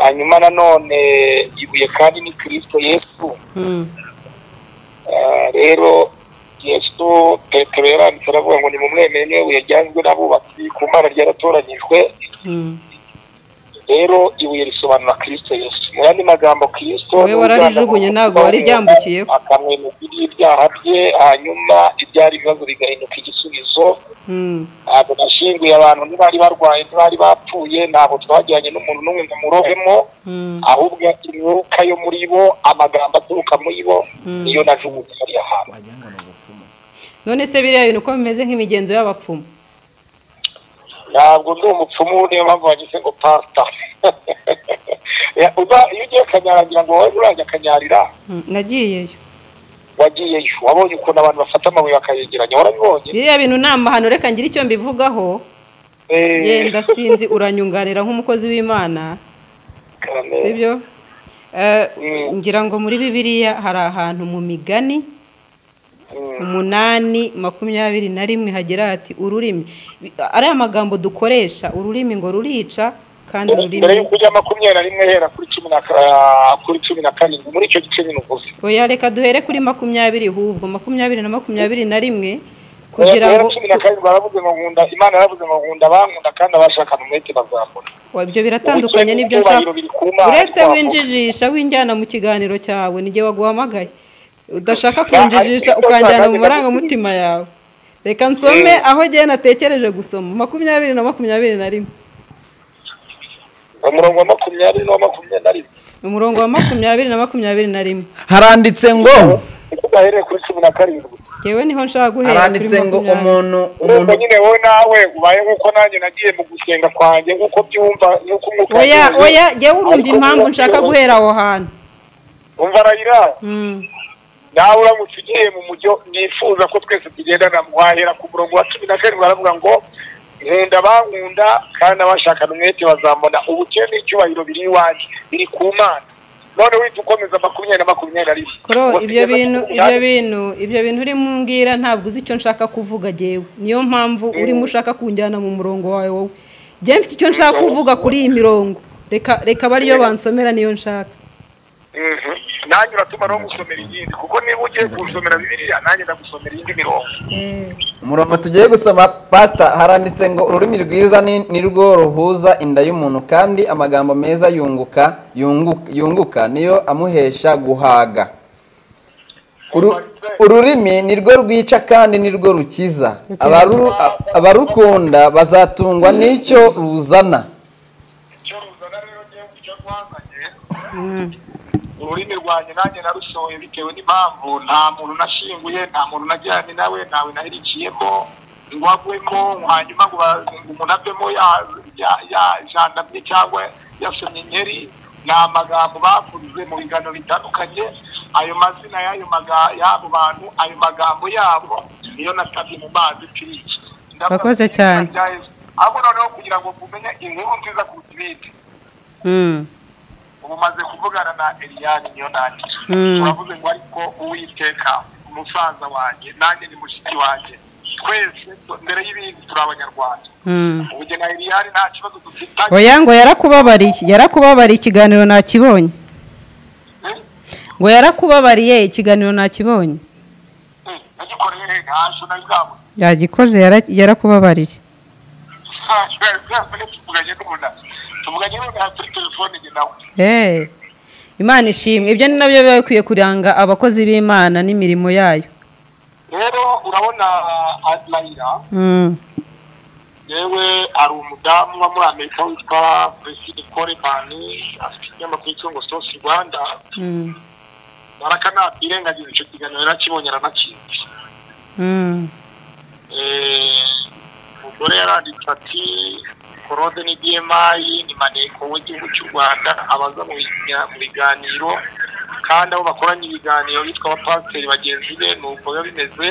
hanyuma nanone ibuye kandi ni kirisito yesu Ah, rero yesu petero yaranditse aravuga ngo nimumwemere niwe buye ryanzwe n'abubatsi ku mana ryaratoranyijwe rero ibuye risobanura kirisito yesu mu yandi magambo kirisito Wowe ni wararijugunye umwana ntabwo wari ryambukiyeho. akamwemeza iby'ibyaha bye hanyuma ibyari ibibazo bigahinduka igisubizo ntabwo nashinguye abantu ntibari barwaye ntibari bapfuye ntabwo twajyanye n'umuntu n'umwe ngo murobemo ahubwo imyuka yo muri bo amagambo aturuka muri bo niyo najugunye muri ahantu wagira ngo ni ubupfumu none se biriya bintu uko bimeze nk'imigenzo y'abapfumu ntabwo ndi umupfumu niyo mpamvu bagize ngo pasita Ya, uba- iyo ugiye kanyaragira ngo wowe urajya akanyarira Mm, nagiyeyo wagiyeyo wabonye ukuntu abantu bafata amabuye bakayegeranya warabibonye biriya bintu ni amahano reka ngire icyo mbivugaho Eh, yenda sinzi uranyunganira nk'umukozi w'imana kame. sibyo Eh, Mm. ngira ngo muri bibiliya hari ahantu mu migani Mm, umunani makumyabiri na rimwe hagira hati ururimi ariya magambo dukoresha ururimi ngo rurica kandi mbere ururimi y'uko ujya makumyabiri na rimwe hera kuri cumi na ka- kuri cumi na karindwi muri icyo gice nyine uvuze oya reka duhere kuri makumyabiri hubwo makumyabiri na makumyabiri na rimwe kugira Rero ngo cumi na karindwi baravuze ngo nkunda imana yaravuze ngo nkunda abankunda kandi abashakana umwete bazambona ibyo biratandukanye n'ibyo nshaka uretse winjijisha winjyana mu kiganiro cyawe n'igihe waguhamagaye udashaka kunjijisha ukanjyana mu marangamutima yawe reka nsome aho njyewe natekereje gusoma makumyabiri na makumyabiri na rimwe umurongo wa makumyabiri n'uwa makumyabiri na rimwe umurongo wa makumyabiri na makumyabiri na rimwe haranditse ngo niko udahereye kuri cumi na karindwi ngewe niho nshaka guhera haranditse ngo umuntu ubwo umuntu nyine wowe nawe ubaye nk'uko nanjye nagiye mu gusenga kwanjye nk'uko byumva nk'uko umwuka oya wanjye oya ngewe urumva Ariko impamvu biba nshaka byumva. guhera aho hantu umva arayira Mm. nawe uramutse ugiye mu mujyo nifuza ko twese tugendana wahera ku murongo wa cumi na karindwi baravuga ngo nkunda bankunda kandi abashakana umwete bazambona ubukene n'icyubahiro biri iwanjye biri ku mana none wita ukomeza makumyabiri na makumyabiri na rimwe koro Ngo ibyo tugeze bintu ku ibyo munani. bintu ibyo bintu urimo umbwira ntabwo uzi icyo nshaka kuvuga jyewe niyo mpamvu urimo ushaka kunjyana mu murongo wawe wowe njyewe mfite icyo nshaka kuvuga kuri iyi mirongo reka reka aba ariyo bansomera niyo nshaka Mhm. nanjye uratuma no gusomera iyindi kuko niba ugiye gusomera bibiliya nanjye ndagusomera iyindi mirongo umurongo tugiye gusoma pasita haranditse ngo ururimi rwiza ni ni rwo ruhuza inda y'umuntu kandi amagambo meza yunguka yungu- yunguka niyo amuhesha guhaga Uru- ururimi ni rwo rwica kandi ni rwo rukiza Abaru- a- abarukunda bazatungwa n'icyo ruzana icyo ruzana rero ngewe icyo rwazanye ururimi rwanjye nanjye narusohoye bitewe n'impamvu nta muntu nashinguye nta muntu najyanye nawe ntawe nahericiyemo ngo agwemo hanyuma ngo ba- ngo umuntu avemo ya- ya- ya- yajandamye cyangwa yasomye inkeri ni amagambo bavuze mu biganiro bitandukanye ayo mazina y'ayo maga- y'abo bantu ayo magambo yabo niyo nasabye mu mazi kiriki Wakoze cyane. ahubwo noneho kugira ngo mumenye inkuru nziza kuruta ibindi ubu umaze kuvugana na eliyani niyo nanjye turavuze ngo ariko uwiteka umusaza wanjye nanjye ni mushiki wanjye twese tu- mbere y'ibindi turi abanyarwanda ubu jye na eliyani nta kibazo dufitanye oya ngo yarakubabariye yarakubabariye ikiganiro nakibonye Eh, ngo yarakubabariye ikiganiro nakibonye eh, nagikoreye he ntacyo nari bwabuze yagikoze yara- yarakubabariye ntacyo nari bwabuze tuvuganye n'ubuna tuvuganye n'ubuna kuri telefone jye nawe Hey. imana ishimwe ibyo ni nabyo biba bikwiye kuranga abakozi b'imana n'imirimo yayo rero urabona adlayira Mm. yewe hari umudamu uba muri amerika witwa priscille coleman afite ikinyamakuru cyitwa ngo sosi rwanda Mm. baraka nakwirengagiza icyo kiganiro yarakibonye aranakizi Mm. umugore yaranditse ati korode ni bmi ni maneko w'igihugu cy'u rwanda abaza mu biga- mu biganiro kandi abo bakoranye ibiganiro bitwa abapasiteri bagenzi be ni uko biba bimeze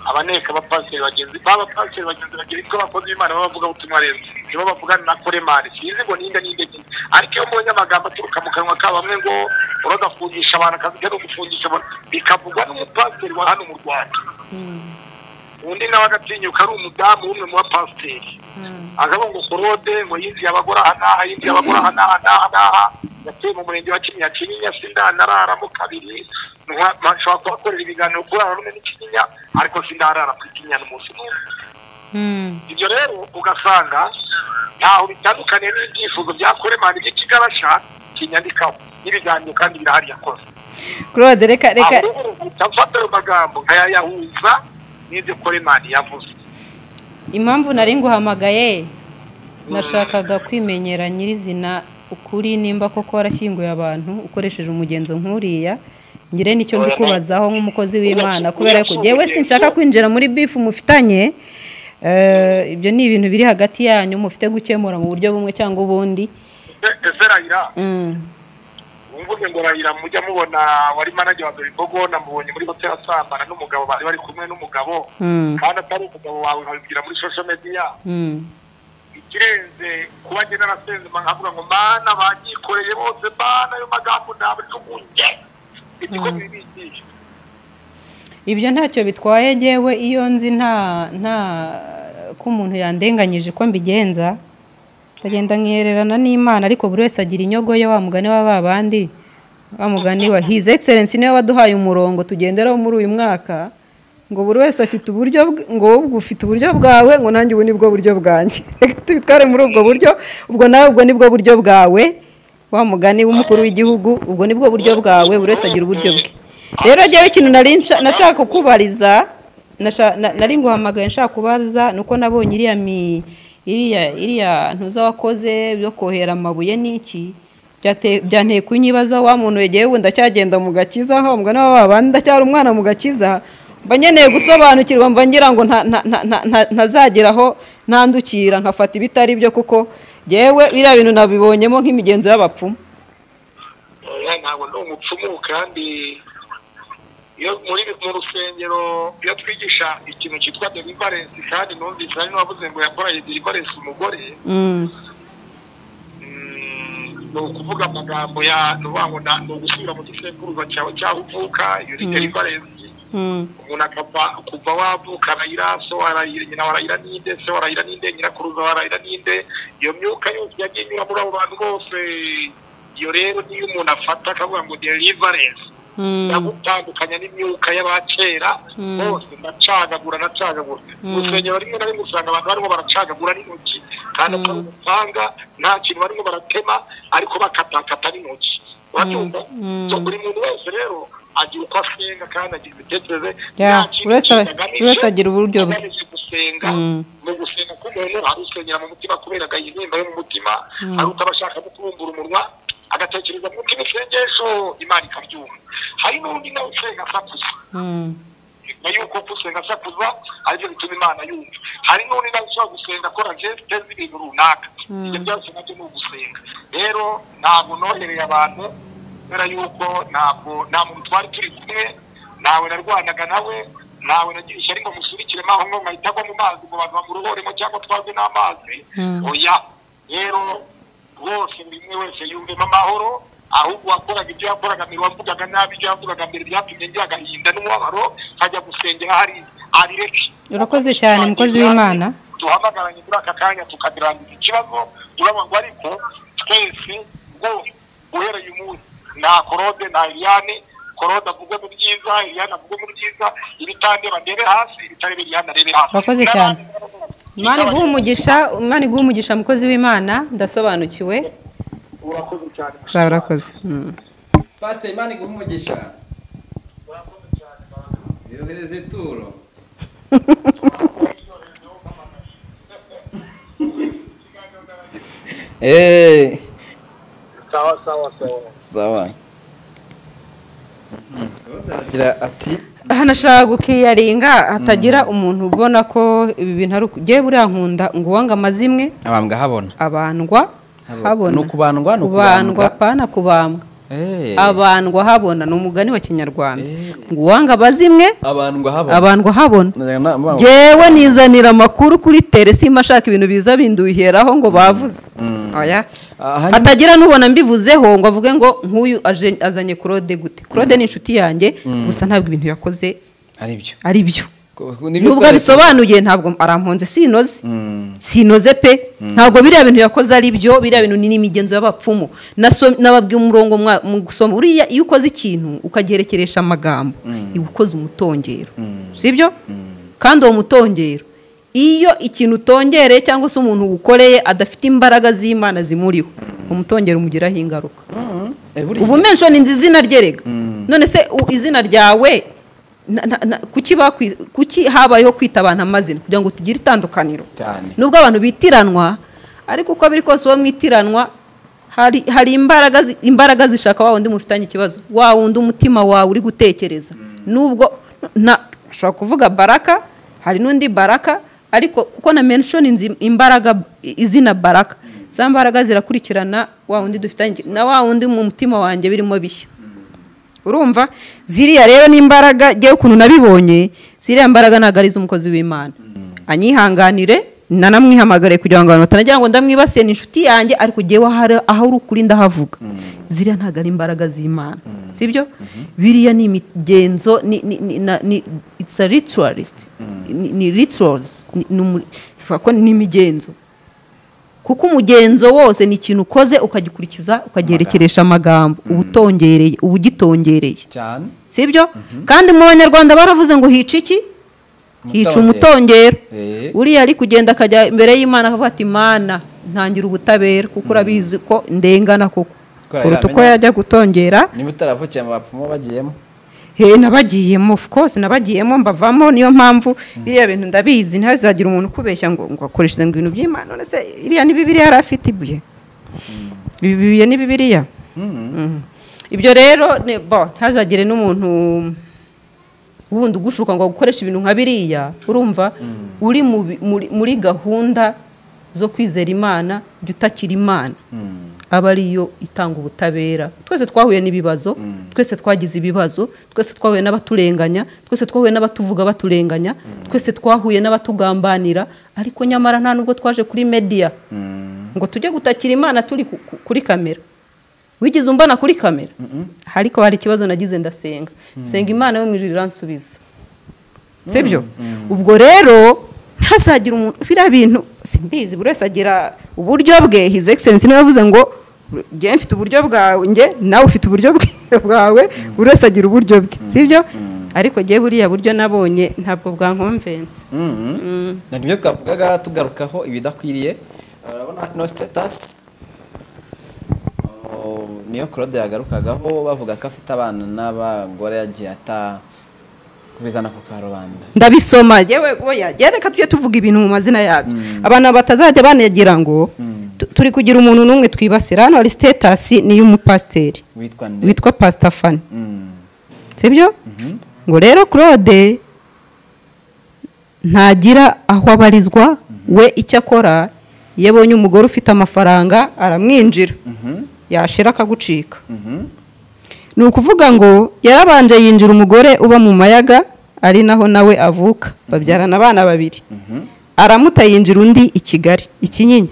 abaneka abapasiteri bagenzi b'abapasiteri bagenzi bagira ibyo abakozi b'imana b'abavuga butumwa rero nibo bavugana na kuremani sinzi ngo ninde ninde ninde ariko iyo mbonye amagambo aturuka mu kanwa ka bamwe ngo uragafungisha abantu akazi ke no gufungisha abantu bikavugwa n'umupasiteri wa hano mu rwanda undi nawe agatinyuka ari umudamu w'umwe mu bapasiteri akavuga ngo korode ngo yinjiye abagore aha n'aha yinjiye abagore aha n'aha n'aha n'aha yatuye mu murenge wa kinyinya kinyinya sindanararamo kabiri nshobora kuhakorera ibiganiro kuri aha rumwe n'ikinyinya ariko sindarara ku kinyinya n'umunsi n'umwe ibyo rero ugasanga ntaho bitandukaniye n'ibyifuzo bya kuremana iby'ikigarasha kinyandikaho n'ibiganiro kandi birahari yakoze claude reka reka aho rero utafata ayo magambo nkayayahuza n'ibyo kuremana yavuze impamvu nari nguhamagaye nashakaga kwimenyera nyirizina ukuri nimba koko warashyinguye abantu ukoresheje umugenzo nk'uriya ngire nicyo ndikubazaho nk'umukozi w'imana kubera ko yewe sinshaka kwinjira muri bifu mufitanye eh, ibyo ni ibintu biri hagati yanyu mufite gukemura mu buryo bumwe cyangwa ubundi ese rayira Mm. mvuge ngo rayira mujya mubona wari manager wa Beribogo namubonye muri hotel asambana n'umugabo bari bari kumwe n'umugabo Mm. kandi atari umugabo wawe babibwira muri social media Mm. ikirenze kuba njye narasenze nkavuga ngo mana banyikoreye bose mana ayo magambo ntabwo ari kumunye niko bibigisha ibyo ntacyo bitwaye yewe iyo nzi nta nta ko umuntu yandenganyije ko mbigenza ndagenda nkihererana n'imana ariko buri wese agira inyogo ye wa mugani wa ba bandi wa mugani wa hizi egiserensi niwe waduhaye umurongo tugenderaho muri uyu mwaka ngo buri wese afite uburyo bwe- ngo wowe ubwo ufite uburyo bwawe ngo nanjye ubu nibwo buryo bwanjye reka tubitware muri ubwo buryo ubwo nawe ubwo nibwo buryo bwawe wa mugani w'umukuru w'igihugu ubwo nibwo buryo bwawe buri wese agira uburyo bwe rero rero ikintu nari nsha- nashaka kukubariza nasha- na- nari nguhamagaye nshaka kubaza ni uko nabonye iriya mi iriya iriya ntuza wakoze byo kohera amabuye n'iki Byate- byanteye kunyibaza wa muntu wegeye we ndacyagenda mu gakiza aho mbwa n'aba babandi ndacyari umwana mu gakiza mba nkeneye gusobanukirwa mba ngira ngo nta- nta- nta- nta- nta- ntazagera aho ntandukira nkafata ibitari byo kuko yewe biriya bintu nabibonyemo nk'imigenzo y'abapfumu Eh, ntabwo ndi umupfumu kandi iyo muri mu rusengero iyo twigisha ikintu cyitwa deliverance kandi numvise hari n'uwavuze ngo yakoreye deliverance umugore Mm, Mm, ni ukuvuga amagambo ya ni ukuvuga ngo na- ni ugusubira mu gisekuruza cyawe cyaho uvuka iyo ni deliverance mm, umuntu akava kuva wavuka arayira so warayira nyina warayira ninde se warayira ninde nyirakuruza warayira ninde iyo myuka yose yagiye inyura muri abo bantu bose iyo rero niyo umuntu afata akavuga ngo deliverance mm, yagutandukanya n'imyuka y'abakera Mm. bose ndacagagura ndacagagura mu rusengero rimwe na rimwe usanga abantu barimo baracagagura n'intoki kandi atari umupanga nta kintu barimo baratema ariko bakatakata n'intoki urabyumva Mm. So, buri muntu wese rero agira uko asenga kandi agira imitekerereze Yeah, nta kintu buri wese- kigamije- buri wese agira uburyo bwe. kigamije gusenga Mm. mu gusenga k'umuntu hari usengera mu mutima kubera agahinda yo mu mutima hari utabashaka no kubumbura umunwa agatekereza mu kino sengesho imana ikabyumva hari n'undi nawe usenga asakuza mm, nyuma yuko gusenga asakuza aribyo bituma imana yumva hari n'undi nawe ushobora gusenga akora gesite z'ibintu runaka ibyo byose nabyo ni ugusenga rero ntabwo nohereye abantu kubera yuko ntabwo nta muntu twari turi kumwe ntawe narwanaga nawe ntawe nagira ishyari ngo musubikire maho ngo nkahita agwa mu mazi ngo abantu bamurohoremo cyangwa twazwe n'amazi oya rero rwose buri umwe wese yumvemo amahoro ahubwo wakoraga ibyo yakoraga mbere wavugaga nabi ibyo yavugaga mbere byatumye ngira agahinda n'umubabaro nkajya gusengera hari abireke urakoze cyane mukozi w'imana duhamagaranye muri aka kanya tukabirangiza ikibazo urabona ngo ariko twese rwose uhereye umunsi nta korode nta iriyane korode avuge mu byiza iriyane avuge mu byiza ibitandeba ndebe hasi ibitareba iriyane arebe hasi Urakoze cyane. imana iguha umugisha imana iguha umugisha mukozi w'imana ndasobanukiwe urakoze cyane uzaba urakoze Mm. pasiteri imana iguha umugisha yohereza ituro eee sawa sawa sawa sawa aragira ati aha nashaka gukiyaringa hatagira umuntu ubona ko ibi bintu ari uku- jyewe buriya nkunda ngo uwanga amazimwe abambwa habona abandwa Habona. habona Ni ukubandwa, ni ukubandwa. kubandwa pana kubambwa abandwa habona ni umugani wa kinyarwanda Eh. ngo uwanga abazimwe abantu ngo haba abandwa habona yewe nizanira amakuru kuri telesima ashaka ibintu biza binduyiheraho ngo bavuze Mm. Oya. Ah, hanyuma- hatagira n'ubona mbivuzeho ngo avuge ngo nk'uyu aje- azanye claude gute claude ni inshuti yanjye gusa ntabwo ibintu yakoze ari byo ari byo nubwo nubwo abisobanuye ntabwo aramponze sinoze sinoze pe ntabwo biriya bintu yakoze ari byo biriya bintu ni n'imigenzo y'abapfumu Naso- nababwiye umurongo mwa- mu gusoma uriya iyo ukoze ikintu ukagerekeresha amagambo iba ukoze umutongero sibyo kandi uwo mutongero iyo ikintu utongereye cyangwa se umuntu uwukoreye adafite imbaraga z'imana zimuriho umutongero umugiraho ingaruka ubu menshi ni nzi izina rye rega none se u- izina ryawe na- na- na- kuki bakwi- kuki habayeho kwita abantu amazina kugira ngo tugire itandukaniro Cyane. nubwo abantu bitiranwa ariko uko biri kose uwo mwitiranwa hari hari imbaraga zi- imbaraga zishaka wa wundi mufitanye ikibazo wa wundi umutima wawe uri gutekereza nubwo na ushobora kuvuga baraka hari n'undi baraka ariko kuko na menshoni nzi imbaraga i- izina baraka za mbaraga zirakurikirana wa wundi dufitanye na wa wundi mu mutima wanjye birimo bishya urumva ziriya rero ni imbaraga ngewe ukuntu nabibonye ziriya mbaraga ntabwo ari iz'umukozi w'imana anyihanganire nanamwihamagare kugira ngo abantu batanagira ngo ndamwibasiye ni inshuti yanjye ariko ngewe ahari- aho uri ukuri ndahavuga ziriya ntabwo ari imbaraga z'imana sibyo biriya ni imigenzo ni ni ni na- ni it's a ritualist ni ni rituals ni ni umu- bivuga ko ni imigenzo kuko umugenzo wose ni ikintu ukoze ukagikurikiza ukagerekeresha amagambo uba utongereye uba ugitongereye cyane sibyo kandi mu banyarwanda baravuze ngo hica iki hica umutongero Eh. uriya ari kugenda akajya imbere y'imana akavuga ati mana ntangira ubutabera kuko urabizi ko ndengana koko Ko yari kuruta uko amenya- yajya gutongera niba utaravukiye mu bapfumu bagiyemo he nabagiyemo of course nabagiyemo mbavamo niyo mpamvu biriya bintu ndabizi ntihazagira umuntu ukubeshya ngo ngo akoreshe ibintu by'imana none se iriya ni bibiriya yari afite ibuye ibi bibuye ni bibiriya Mhm. ibyo rero ni- bo ntihazagire n'umuntu wundi ugushuka ngo gukoresha ibintu nka biriya urumva uri mu bi- muri- muri gahunda zo kwizera imana jya utakira imana aba ariyo itanga ubutabera twese twahuye n'ibibazo twese twagize ibibazo twese twahuye n'abaturenganya twese twahuye n'abatuvuga baturenganya twese twahuye n'abatugambanira ariko nyamara nta nubwo twaje kuri mediya ngo tujye gutakira imana turi ku- ku- kuri kamera wigeze umbana kuri kamera ariko hari ikibazo nagize ndasenga senga imana yo mu ijuru iransubiza sibyo ubwo rero ntazagira umuntu biriya bintu simbizi buri wese agira uburyo bwe his excellence niwe yavuze ngo njye mfite uburyo bwawe njye nawe ufite uburyo bwe- bwawe buri wese agira uburyo bwe sibyo ariko njye buriya buryo nabonye ntabwo bwankonvense ni byo twavugaga tugarukaho ibidakwiriye urabona no sitatasi niyo claude yagarukagaho bavuga ko afite abana n'abagore yagiye ata kubizana ku karubanda ndabisoma yewe oya yewe reka tujye tuvuga ibintu mu mazina yabyo abantu batazajya banagira ngo tu- turi kugira umuntu n'umwe twibasira hano hari sitetasi ni iy'umupasiteri witwa nde witwa pasitafani Mm. sibyo ngo rero claude ntagira aho abarizwa we icyo akora iyo abonye umugore ufite amafaranga aramwinjira yashira akagucika Mhm. ni ukuvuga ngo yarabanje yinjira umugore uba mu mayaga ari naho nawe avuka babyarana abana babiri aramuta yinjira undi i kigali i kinyinya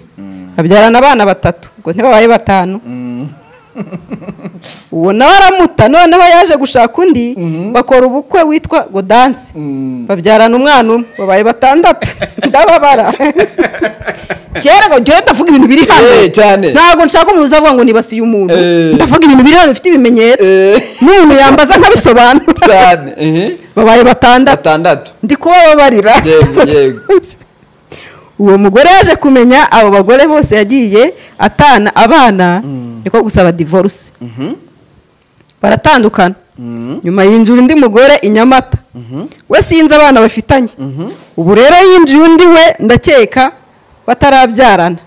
babyarana abana batatu ngo ntibabaye batanu Mm. uwo nawe aramuta noneho yaje gushaka undi bakora ubukwe witwa godanse Mm. babyarana umwana umwe babaye batandatu ndababara kera ngo njyewe ndavuga ibintu biri hano Eh, cyane. ntabwo nshaka umuntu uzavuga ngo nibasiye umuntu Eh. ndavuga ibintu biri hano bifite ibimenyetso Eh. n'umuntu yambaza nkabisobanura cyane ehe. babaye batandatu batandatu ndi kubababarira Yego, yego. uwo mugore yaje kumenya abo bagore bose yagiye atana abana niko gusaba divorce baratandukana nyuma yinjira undi mugore i nyamata we sinzi abana bafitanye ubu rero yinjiye undi we ndakeka batarabyarana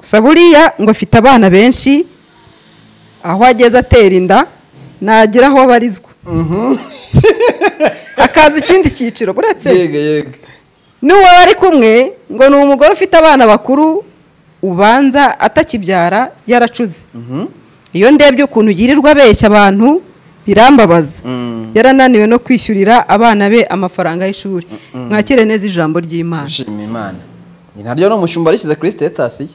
gusa buriya ngo afite abana benshi aho ageze atera inda nagira aho abarizwa hakaza ikindi cyiciro buretse yego yego n'uwo bari kumwe ngo ni umugore ufite abana bakuru ubanza atakibyara yaracuze iyo ndebye ukuntu ugirirwa abeshya abantu birambabaza yarananiwe no kwishyurira abana be amafaranga y'ishuri mwakire neza ijambo ry'imana ushima imana ni naryo ni umushumba rishyize kuri sitetasi ye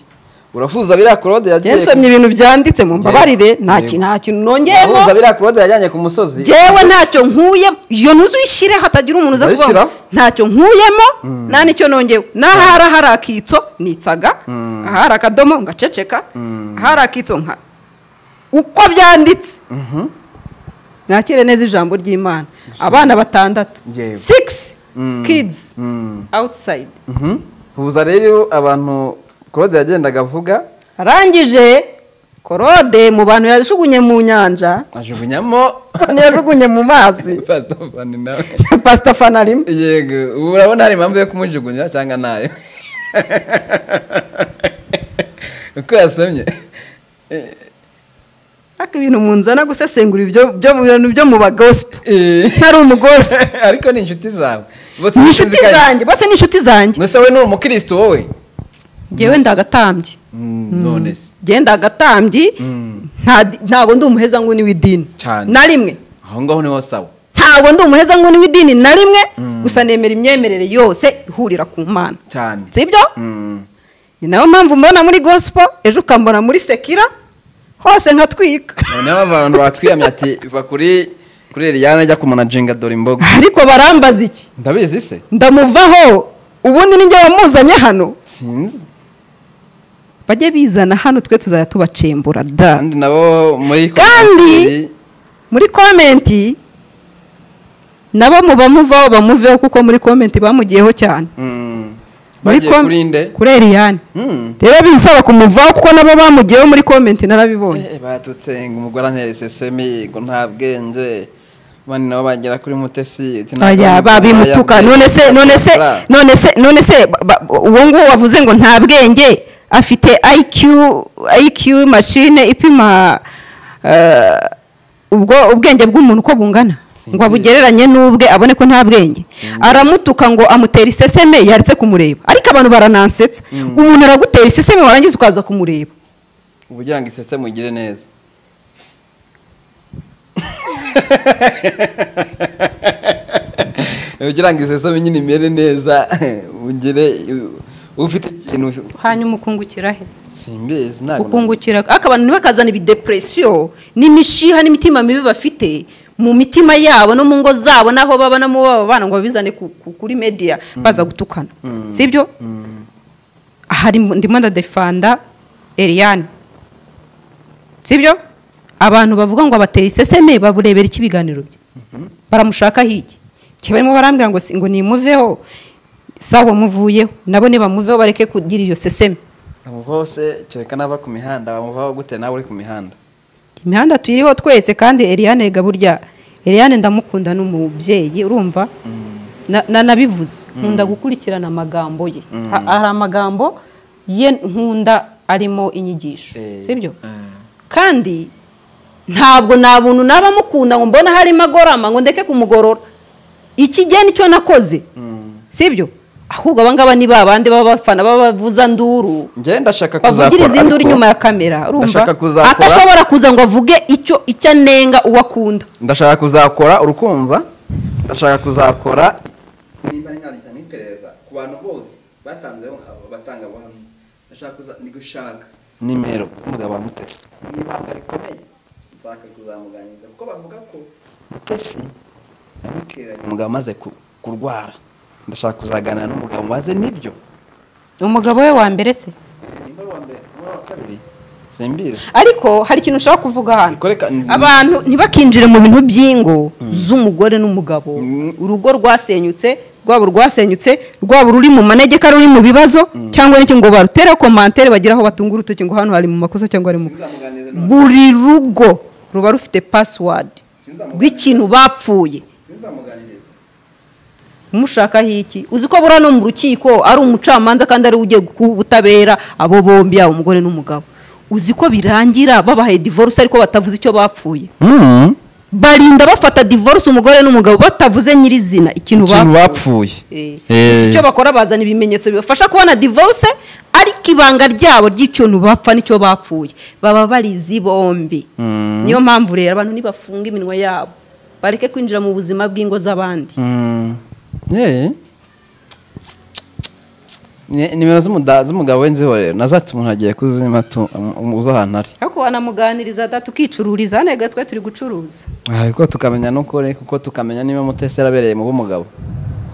urafuza biriya korode yagiye yansomye ibintu byanditse mu mbabarire nta ki- nta kintu nongeyemo urafuza biriya korode yajyanye ku musozi jewe ntacyo nkuye iyo ntuzi uyishyire hatagira umuntu uza kuvuga ngo Uzayishyiraho? ntacyo nkuyemo nta nicyo nongewe n'ahari ahari akitso nitsaga ahari akadomo ngaceceka ahari akitso nka uko byanditse Mhm. nakire neza ijambo ry'imana abana batandatu Yewe. six Mm. kids Mm. outside Mhm. huza rero abantu korode yagendaga avuga arangije korode mu bantu yajugunye mu nyanja ajugunyamo ntiyajugunye mu mazi Pasitofani nawe pasita fanarimo yego ubu urabona hari impamvu yo kumujugunya cyangwa ntayo uko yasamye ariko ibintu munzana gusesengura ibyo byo mu bintu byo mu bagosipo Eh, ntari umugospo ariko ni inshuti zawe Bose ni inshuti basinzikanye. zanjye bose ni inshuti zanjye Gusa we ni umukirisitu wowe ngewe ndagatambye none se ngewe ndagatambye Mm. nta- ntabwo ndi umuheza nguni w'idini Cyane. na rimwe aho ngaho niho sawa ntabwo ndi umuheza nguni w'idini na rimwe gusa nemera imyemerere yose ihurira ku mana cyane sibyo Mm. ni nayo mpamvu mbona muri gosipo ejo ukambona muri sekira hose nkatwika noneho abantu batwiyamye ati va kuri kuri Eliana ajya kumanajinga dore imbogo ariko barambaza iki ndabizi se ndamuvaho ubundi ni njye wamuzanye hano sinzi bajye bizana hano twe tuzajya tubacembura da kandi nabo muri Kandi- kominoteri- muri komenti nabo muba muvaho bamuveho kuko muri komenti bamugiyeho cyane Mm. muri bagiye kuri nde kuri eriyani Mm. rero binsaba kumuvaho kuko nabo bamugiyeho muri komenti narabibonye Eh, batutse ngo umugore anterese semi ngo nta bwenge abandi nabo bagera kuri mutesi ati ntabwo aya ari umugore babimutuka yambwiye none se ko none se yakora. none se none se ba- ba- uwo nguwo wavuze ngo nta bwenge afite IQ IQ machine ipima eh, ubwo ubwenge bw'umuntu uko bungana ngo abugereranye n'ubwe abone ko nta bwenge aramutuka ngo amutera iseseme yaretse kumureba ariko abantu baranansetsa umuntu aragutera iseseme warangiza ukaza kumureba ubugira ngo isese mugire neza ugira ngo isese nyine imere neza ugire ufite ikintu hanyuma ukungukira he simbizi ntabwo ukungukira ariko abantu ntibakazana ibidepresiyo n'imishiha n'imitima mibi bafite mu mitima yabo no mu ngo zabo n'aho baba no mu babo bana ngo babizane ku- ku- kuri media baza gutukana sibyo hari ndimo ndadefanda Eliane sibyo abantu bavuga ngo abateye iseseme baburebera iki ibiganiro bye baramushakaho iki Keba barimo barambwira ngo si- ngo nimuveho sawa muvuyeho nabo nibamuveho bareke kugira iyo seseme bamuvaho se kereka n'aba ku mihanda bamuvaho gute nawe uri ku mihanda imihanda tuyiriho twese kandi Eliane ga burya Eliane ndamukunda ni umubyeyi urumva na- na- nabivuze nkunda gukurikirana amagambo ye Ha- hari amagambo ye nkunda arimo inyigisho Eh, sibyo eh. kandi ntabwo nta buntu naba mukunda ngo mbona harimo agorama ngo ndeke kumugorora iki gihe nicyo nakoze sibyo ahubwo abangaba ni babandi baba bafana baba bavuza nduru njyewe ndashaka bavugira kuzakora izindi uri ariko nyuma ya kamera urumva ndashaka kuzakora- atashobora kuza ngo avuge icyo icyo anenga uwo akunda ndashaka kuzakora urukumva ndashaka kuzakora nimba ari nkandika nk'iperereza ku bantu bose batanzeho abatangabuhamya ndashaka kuza ni gushaka nimero umugabo wa mutesi ni ibanga rikomeye nshaka kuzamuganiriza kuko bavuga ko mutesi yamutereranye umugabo amaze ku- kurwara ndashaka kuzaganira n'umugabo maze nibyo umugabo we wa mbere se nimba ari uwa mbere nimba ari uwa kabiri simbizi ariko hari ikintu ushaka kuvuga hano Nikoreka- abantu ntibakinjire mu bintu by'ingo z'umugore n'umugabo Mm. urugo rwasenyutse rwaba urwasenyutse rwaba ruri mu manegeka ruri mu bibazo cyangwa n'icyo ngo barutere komantere bagire aho batunga urutoki ngo hano hari mu makosa cyangwa ari mu sinzamuganiriza none buri rugo ruba rufite pasiwadi rw'ikintu bapfuye sinzamuganiriza umushakaho iki uzi ko buriya no mu rukiko ari umucamanza kandi ari we ugiye guha ubutabera abo bombi yaba umugore n'umugabo uzi ko birangira babahaye divorce ariko batavuze icyo bapfuye barinda bafata divorce umugore n'umugabo batavuze nyirizina ikintu ikintu bapfuye. bapfuye Eh. Eh. Gusa icyo bakora bazana ibimenyetso bibafasha kubona divorce ariko ibanga ryabo ry'ikintu bapfa nicyo bapfuye baba barizi bombi niyo mpamvu rero abantu nibafunga iminwa yabo bareke kwinjira mu buzima bw'ingo z'abandi Mm. Eh. Ni- nimero z'umuda- z'umugabo w'inziho rero nazatse umuntu agiye kuzima tu- um- um- uza ahantu ari ariko wanamuganiriza da tukicururiza hano twe turi gucuruza ariko tukamenya n'ukuri kuko tukamenya niba mutesi yarabereye mu b'umugabo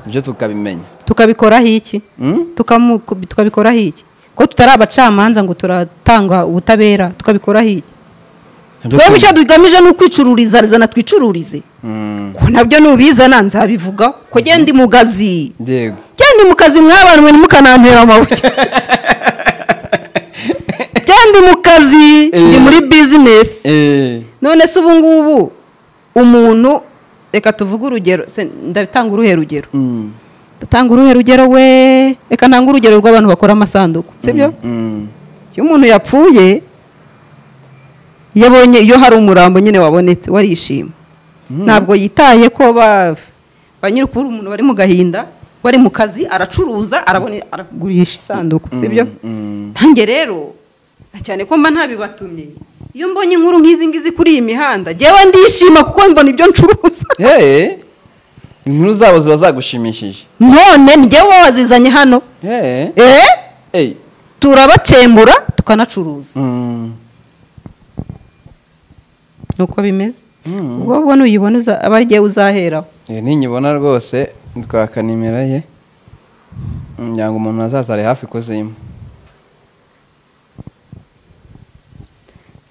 ibyo tukabimenya tukabikoraho iki Mm? Tukamu- tukabikoraho iki ko tutari abacamanza ngo turatanga ubutabera tukabikoraho iki twebwe icyo tugamije ni ukwicururiza zana twicururize Mm. ko nabyo nubizana nzabivuga ko genda mu kazi yego genda mu kazi mwabanwe ntimukanantera amabuye genda mu kazi ndi muri bizinesi Eh. none se ubu ngubu umuntu reka tuvuge urugero se ndatanga uruhe rugero Mm. ndatanga uruhe rugero we reka ntange urugero rw'abantu bakora amasanduku sibyo Mm. iyo umuntu yapfuye iyo abonye iyo hari umurambo nyine wabonetse warishima ntabwo yitaye ko ba ba nyirukuru umuntu bari mu gahinda bari mu kazi aracuruza arabona aragurisha isanduku sibyo Mm. ntange rero na cyane ko mba ntabibatumye iyo mbonye inkuru nk'izi ngizi kuri iyi mihanda njyewe ndishima kuko mbona ibyo ncuruza Eh. inkuru zabo ziba zagushimishije none njyewe wazizanye hano Eh. eh Eh. turabacembura tukanacuruza Mm. nuko bimeze Mm. ubwo ubona uyibona uza- aba ari njyewe uzaheraho Eh, ninyibona rwose twaka nimero ye ngira ngo umuntu azaza ari hafi kuzima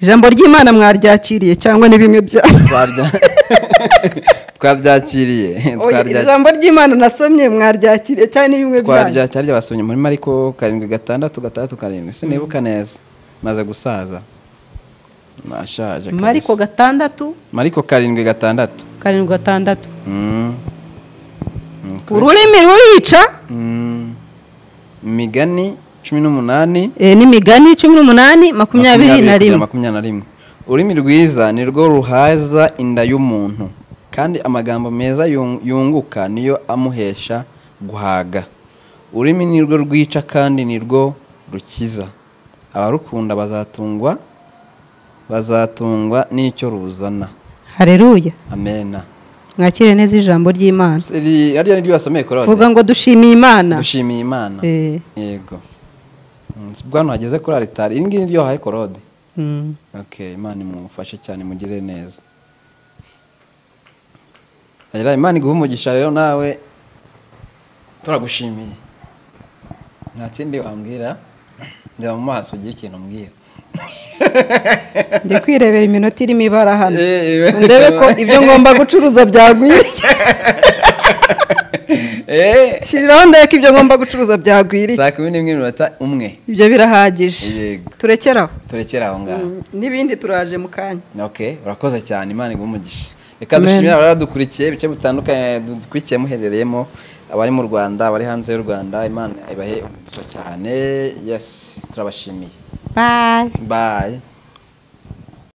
ijambo ry'imana mwaryakiriye cyangwa ni bimwe bya Twarya- twabyakiriye Oya, twarya- ijambo ry'imana nasomye mwaryakiriye cyangwa ni bimwe byanyu twaryakiriye basomye muri mariko karindwi gatandatu gatandatu karindwi sinibuka neza maze gusaza nashaje kabisa. mariko gatandatu mariko karindwi gatandatu karindwi gatandatu Mm. Okay. ururimi rurica Mm. imigani cumi n'umunani eh, n'imigani cumi n'umunani makumyabiri na kugera rimwe makumyabiri na rimwe ururimi rwiza ni rwo ruhaza inda y'umuntu kandi amagambo meza yung- yunguka niyo amuhesha guhaga ururimi ni rwo rwica kandi ni rwo rukiza abarukunda bazatungwa bazatungwa n'icyo ruzana hareruya amena mwakire neza ijambo ry'imana Iri- harya niryo wasomeye vuga korode ngo dushimiye imana dushimiye imana Eh. yego Mm, si bwa hano hageze kuri aritari iri ngiri niryo wahaye korode Mm. Okay, Imana imufashe cyane mugire neza. Agira Imana iguhe umugisha rero nawe turagushimiye. Nta kindi wambwira ndeba mu maso ugiye ikintu mbwira. ndi kwirebera iminota irimo ibara hano Eh, eh. ndebe ko ibyo ngomba gucuruza byagwiriye Eh, shiriraho ndebe ko ibyo ngomba gucuruza byagwiriye saa kumi n'imwe n'iminota umwe. ibyo birahagije Yego, turekeraho turekere aho ngaho. n'ibindi turaje mu kanya Okay, urakoze cyane Imana iguhe umugisha. Reka Amen. dushimire abaradukurikiye ibice bitandukanye dukurikiye muherereyemo abari mu Rwanda, abari hanze y'u Rwanda, Imana ibahe umugisha cyane. Yes, turabashimiye. bayi Bye.